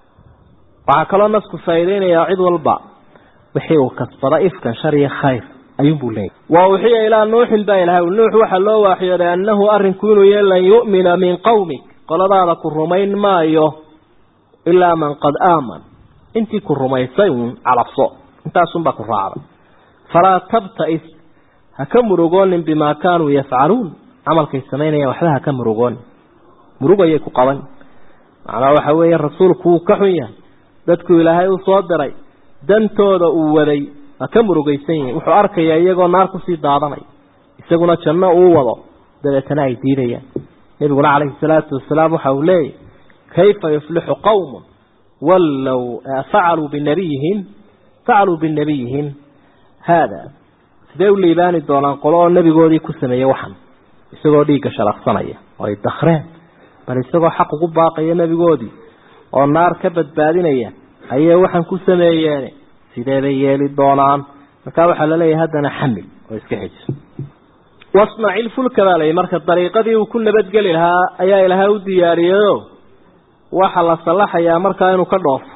waxaa kaloo nasku faa'iideynayaa cid walba wixii uu kasbada ifkan shar iyo khayr ayuunbuu leeyahy wa uxiya ilaa nuuxin baa ilahay nuux waxaa loo waaxyooday annahu arrinku inuu yahay lan yu'mina min qowmik qoladaada ku rumayn maayo ilaa man qad aaman intii ku rumaysay uun calabso intaasunbaa ku raacday falaa tabta'is ha ka murugoonin bimaa kaanuu yafcaluun camalkay samaynayaan waxba ha ka murugoonin murugayay ku qaban macnaa waxa weeye rasuulku wuu ka xun yahay dadku ilaahay u soo diray dantooda uu waday ha ka murugaysan yihin wuxuu arkayaa iyagoo naar kusii daadanay isaguna janno uu wado dabeetana ay diidayaan nebiguna calayhi salaatu wasalaam waxa uu leeyahy kayfa yuflixu qowmun wallow facaluu binabiyihim facaluu binabiyihim haada sidee u liibaani doonaan qolo oo nebigoodii ku sameeyey waxan isagoo dhiigga shalaqsanaya oo ay dakreen bal isagoo xaq ugu baaqaya nebigoodii oo naar ka badbaadinaya ayay waxaan ku sameeyeen sidee bay yeeli doonaan markaa waxaa laleeyahay haddana xamil oo iska xejiso wasnaci lfulka baa layihi marka dariiqadii uu ku nabadgeli lahaa ayaa ilaahay u diyaariyeyo waxaa la sallaxayaa markaa inuu ka dhoofo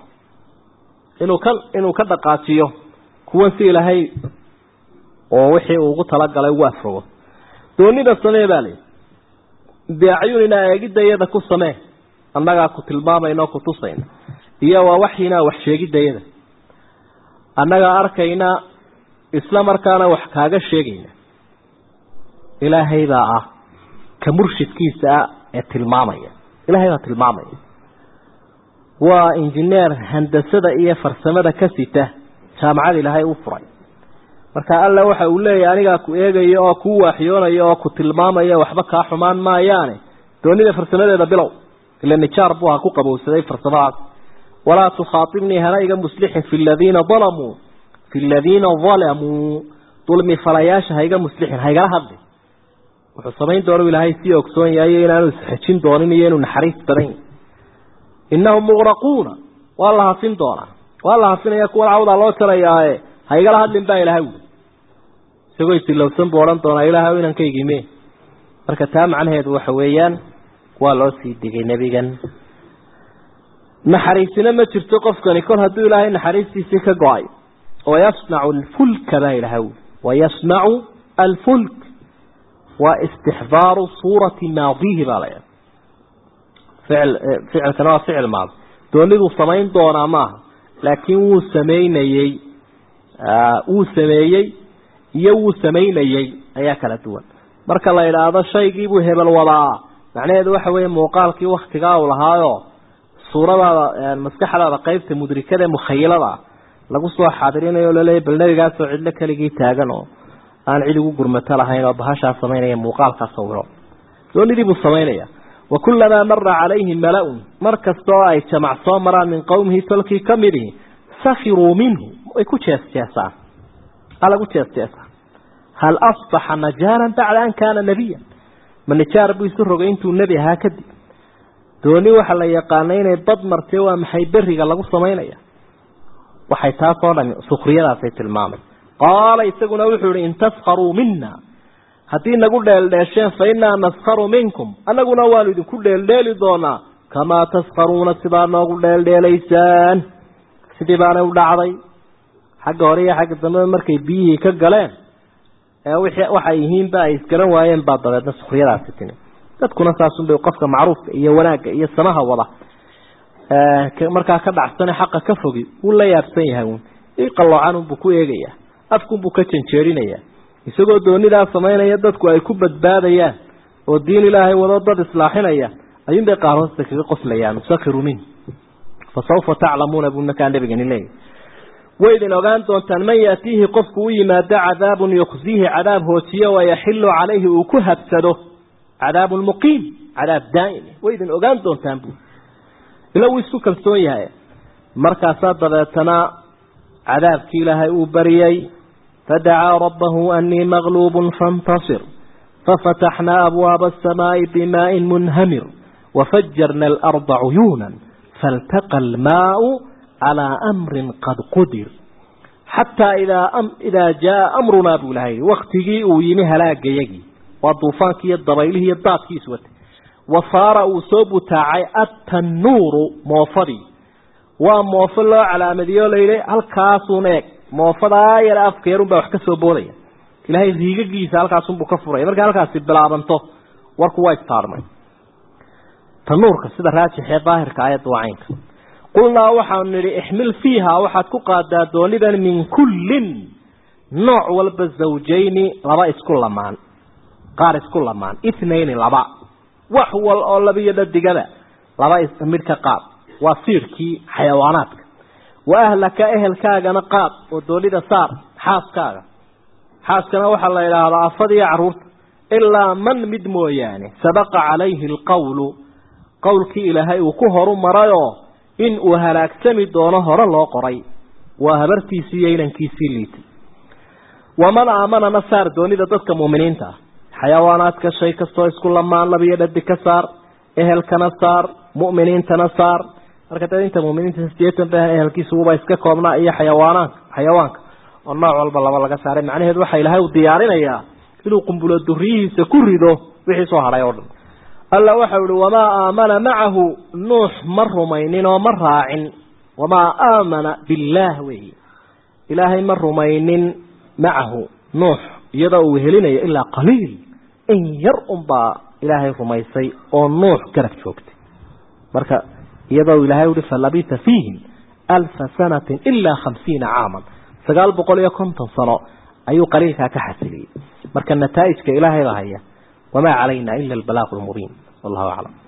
inuu ka inuu ka dhaqaajiyo kuwan si ilaahay oo wixii uu ugu talagalay ugu afrogo doonida samee baa layihi biacyunina eegidda iyada ku samee annagaa ku tilmaamayna oo ku tusayna iyo waa waxyinaa wax sheegidayada annagaa arkayna isla markaana wax kaaga sheegayna ilaahay baa ah ka murshidkiisa ah ee tilmaamaya ilaahay baa tilmaamaya waa injineer handasada iyo farsamada ka sita jaamacada ilaahay u furay marka alla waxa uu leeyahay anigaa ku eegaya oo kuu waaxyoonaya oo ku tilmaamaya waxba kaa xumaan maayaane doonida farsamadeeda bilow ila nijaar buu ha ku qabowsaday farsamadaas walaa tukhaatibnii hana iga muslixin fi ladiina dalamuu fi ladiina dalamuu dulmi falayaasha ha iga muslixin ha igala hadli wuxuu samayn doonu ilaahay sii ogsoon yahay inaanu isxejin doonin iyo inuu naxariis badan yahy innahum muqraquuna waa la hafin doonaa waa la hafinaya kuwan cawdaa loo jarayaae ha igala hadlin baa ilahay wuli isagoo isilowsan buu odhan doonaa ilaahay inankaygiime marka taa macnaheedu waxa weeyaan waa loo sii digay nebigan naxariisina ma jirto qofkani kol hadduu ilaahay naxariistiisii ka go-ay wayasnacu alfulka baa ilahay wuli wayasnacu alfulk waa istixdaaru suurati maadihi baa layaa ficil ficilkana waa ficil maadi dooniduu samayn doonaa maaha laakiin wuu sameynayey wuu sameeyey iyo wuu samaynayey ayaa kala duwan marka la idhaahdo shaygiibuu hebel wadaa macnaheedu waxa weeye muuqaalkii waktigaa uu lahaayo suuradaada maskaxdaada qeybta mudrikada mukhayilada lagu soo xaadirinayo o laleeya bal nebigaasoo cidlo keligii taagan oo aan cid ugu gurmato lahayn oo bahashaa samaynaya muuqaalkaa sawiro doonidii buu samaynaya wa kullamaa mara calayhi mala-un mar kasta oo ay jamac soo maraan min qowmihi tolkii ka midihi sakiruu minhu way ku jeesjeesaan aa lagu jeesjeesaa hal asbaxa najaaran bacda an kaana nebiya ma nijaar buu isu rogay intuu nebi ahaa kadib dooni waxa la yaqaanay inay bad martee waa maxay beriga lagu samaynaya waxay taasoo dhami sukriyadaasay tilmaamay qaala isaguna wuxuu ihi in taskaruu mina haddii nagu dheeldheesheen fa innaa naskaru minkum annaguna waanu idinku dheeldheeli doonaa kamaa taskaruuna sidaa noogu dheeldheelaysaan sidii baanay u dhacday xagga hore iyo xagga dambeba markay biyihii ka galeen ee wixii waxay yihiinba ay isgaran waayeen baa dabeedna sukriyadaasi timi dadkuna saasunbay qofka macruufka iyo wanaagga iyo samaha wada markaa ka dhacsane xaqa ka fogi wuu la yaabsan yahay uun i qaloocanunbuu ku eegayaa afkunbuu ka janjeerinayaa isagoo doonidaa samaynaya dadku ay ku badbaadayaan oo diin ilaahay wado dad islaaxinaya ayuunbay qaar hoosta kaga qoslayaan sakiru min fa sawfa taclamuuna buu markaa nabigani leeyahy waydin ogaan doontaan man yaatiihi qofku u yimaado cadaabun yuqsiihi cadaab hoojiyo wayaxilu calayhi uu ku habsado cadaabun muqiim cadaab daa'im waydin ogaan doontaan buu ila wuu isku kalsoon yahay markaasaa dabeetana cadaabkii ilaahay uu bariyey fadacaa rabbahu anii maqluubun faاntasir fafataxnaa abwaaba aلsamaaءi bimaaءin munhamir wafajarna alarda cuyuuna faltaqa almaau calىa amri qad qudir xataa idaa jaaa amrunaa buu ilahay waktigii uu yimi halaagayagii waa duufaankii iyo dabaylihii iyo daadkiis watay wasaara uu soo butaacay attanuuru moofadii waa moofo loo calaamadiyo layidhi halkaasuun eeg moofadaa yar afkeerun baa wax ka soo boodaya ilaahay riigagiisa halkaasunbuu ka furaya markay halkaasi bilaabanto warku waa istaarmay tanuurka sida raajixee daahirka ayadda waa caynka qulnaa waxaanu nidhi ixmil fiiha waxaad ku qaadaa doonidan min kullin nooc walba zawjayni laba isku lamaan qaar isku lamaan ithnayni laba wax wal oo labiyo dhadigaba laba midh ka qaad waa siirkii xayawaanaadka wa ahlaka ehelkaagana qaad oo doonida saar xaaskaaga xaaskana waxaa la idhaahdaa afadiyo carruurta ilaa man mid mooyaane sabaqa calayhi alqawlu qowlkii ilaahay uu ku horu marayoo in uu halaagsami doono hore loo qoray waa habartiisii iyo inankiisii liitay waman aamanana saar doonida dadka muuminiinta ah xayawaanaadka shay kastoo isku lamaan labiyo dhadi ka saar ehelkana saar mu'miniintana saar marka dad inta muuminiinta sideetan ba ehelkiisuba iska koobnaa iyo xayawaanaanka xayawaanka oo nooc walba laba laga saaray macnaheedu waxaa ilaahay u diyaarinayaa inuu qumbulo duriyihiisa ku rido wixii soo hadhay oo dhan alla waxau ihi wamaa aamana macahu nuux ma rumaynin oo ma raacin wamaa aamana billaah weyi ilaahay ma rumaynin macahu nuux iyadoo uu helinayo ilaa qaliil in yar unbaa ilaahay rumaysay oo nuux garab joogtay marka iyadoo ilaahay uhi falabita fiihim alfa sanatin ilaa khamsiina caaman sagaal boqol iyo konton sano ayuu qaliilkaa ka xasiliyey marka nataa'ijka ilaahay baa haya wamaa calayna ila albalaaqu lmubiin wallahu aclam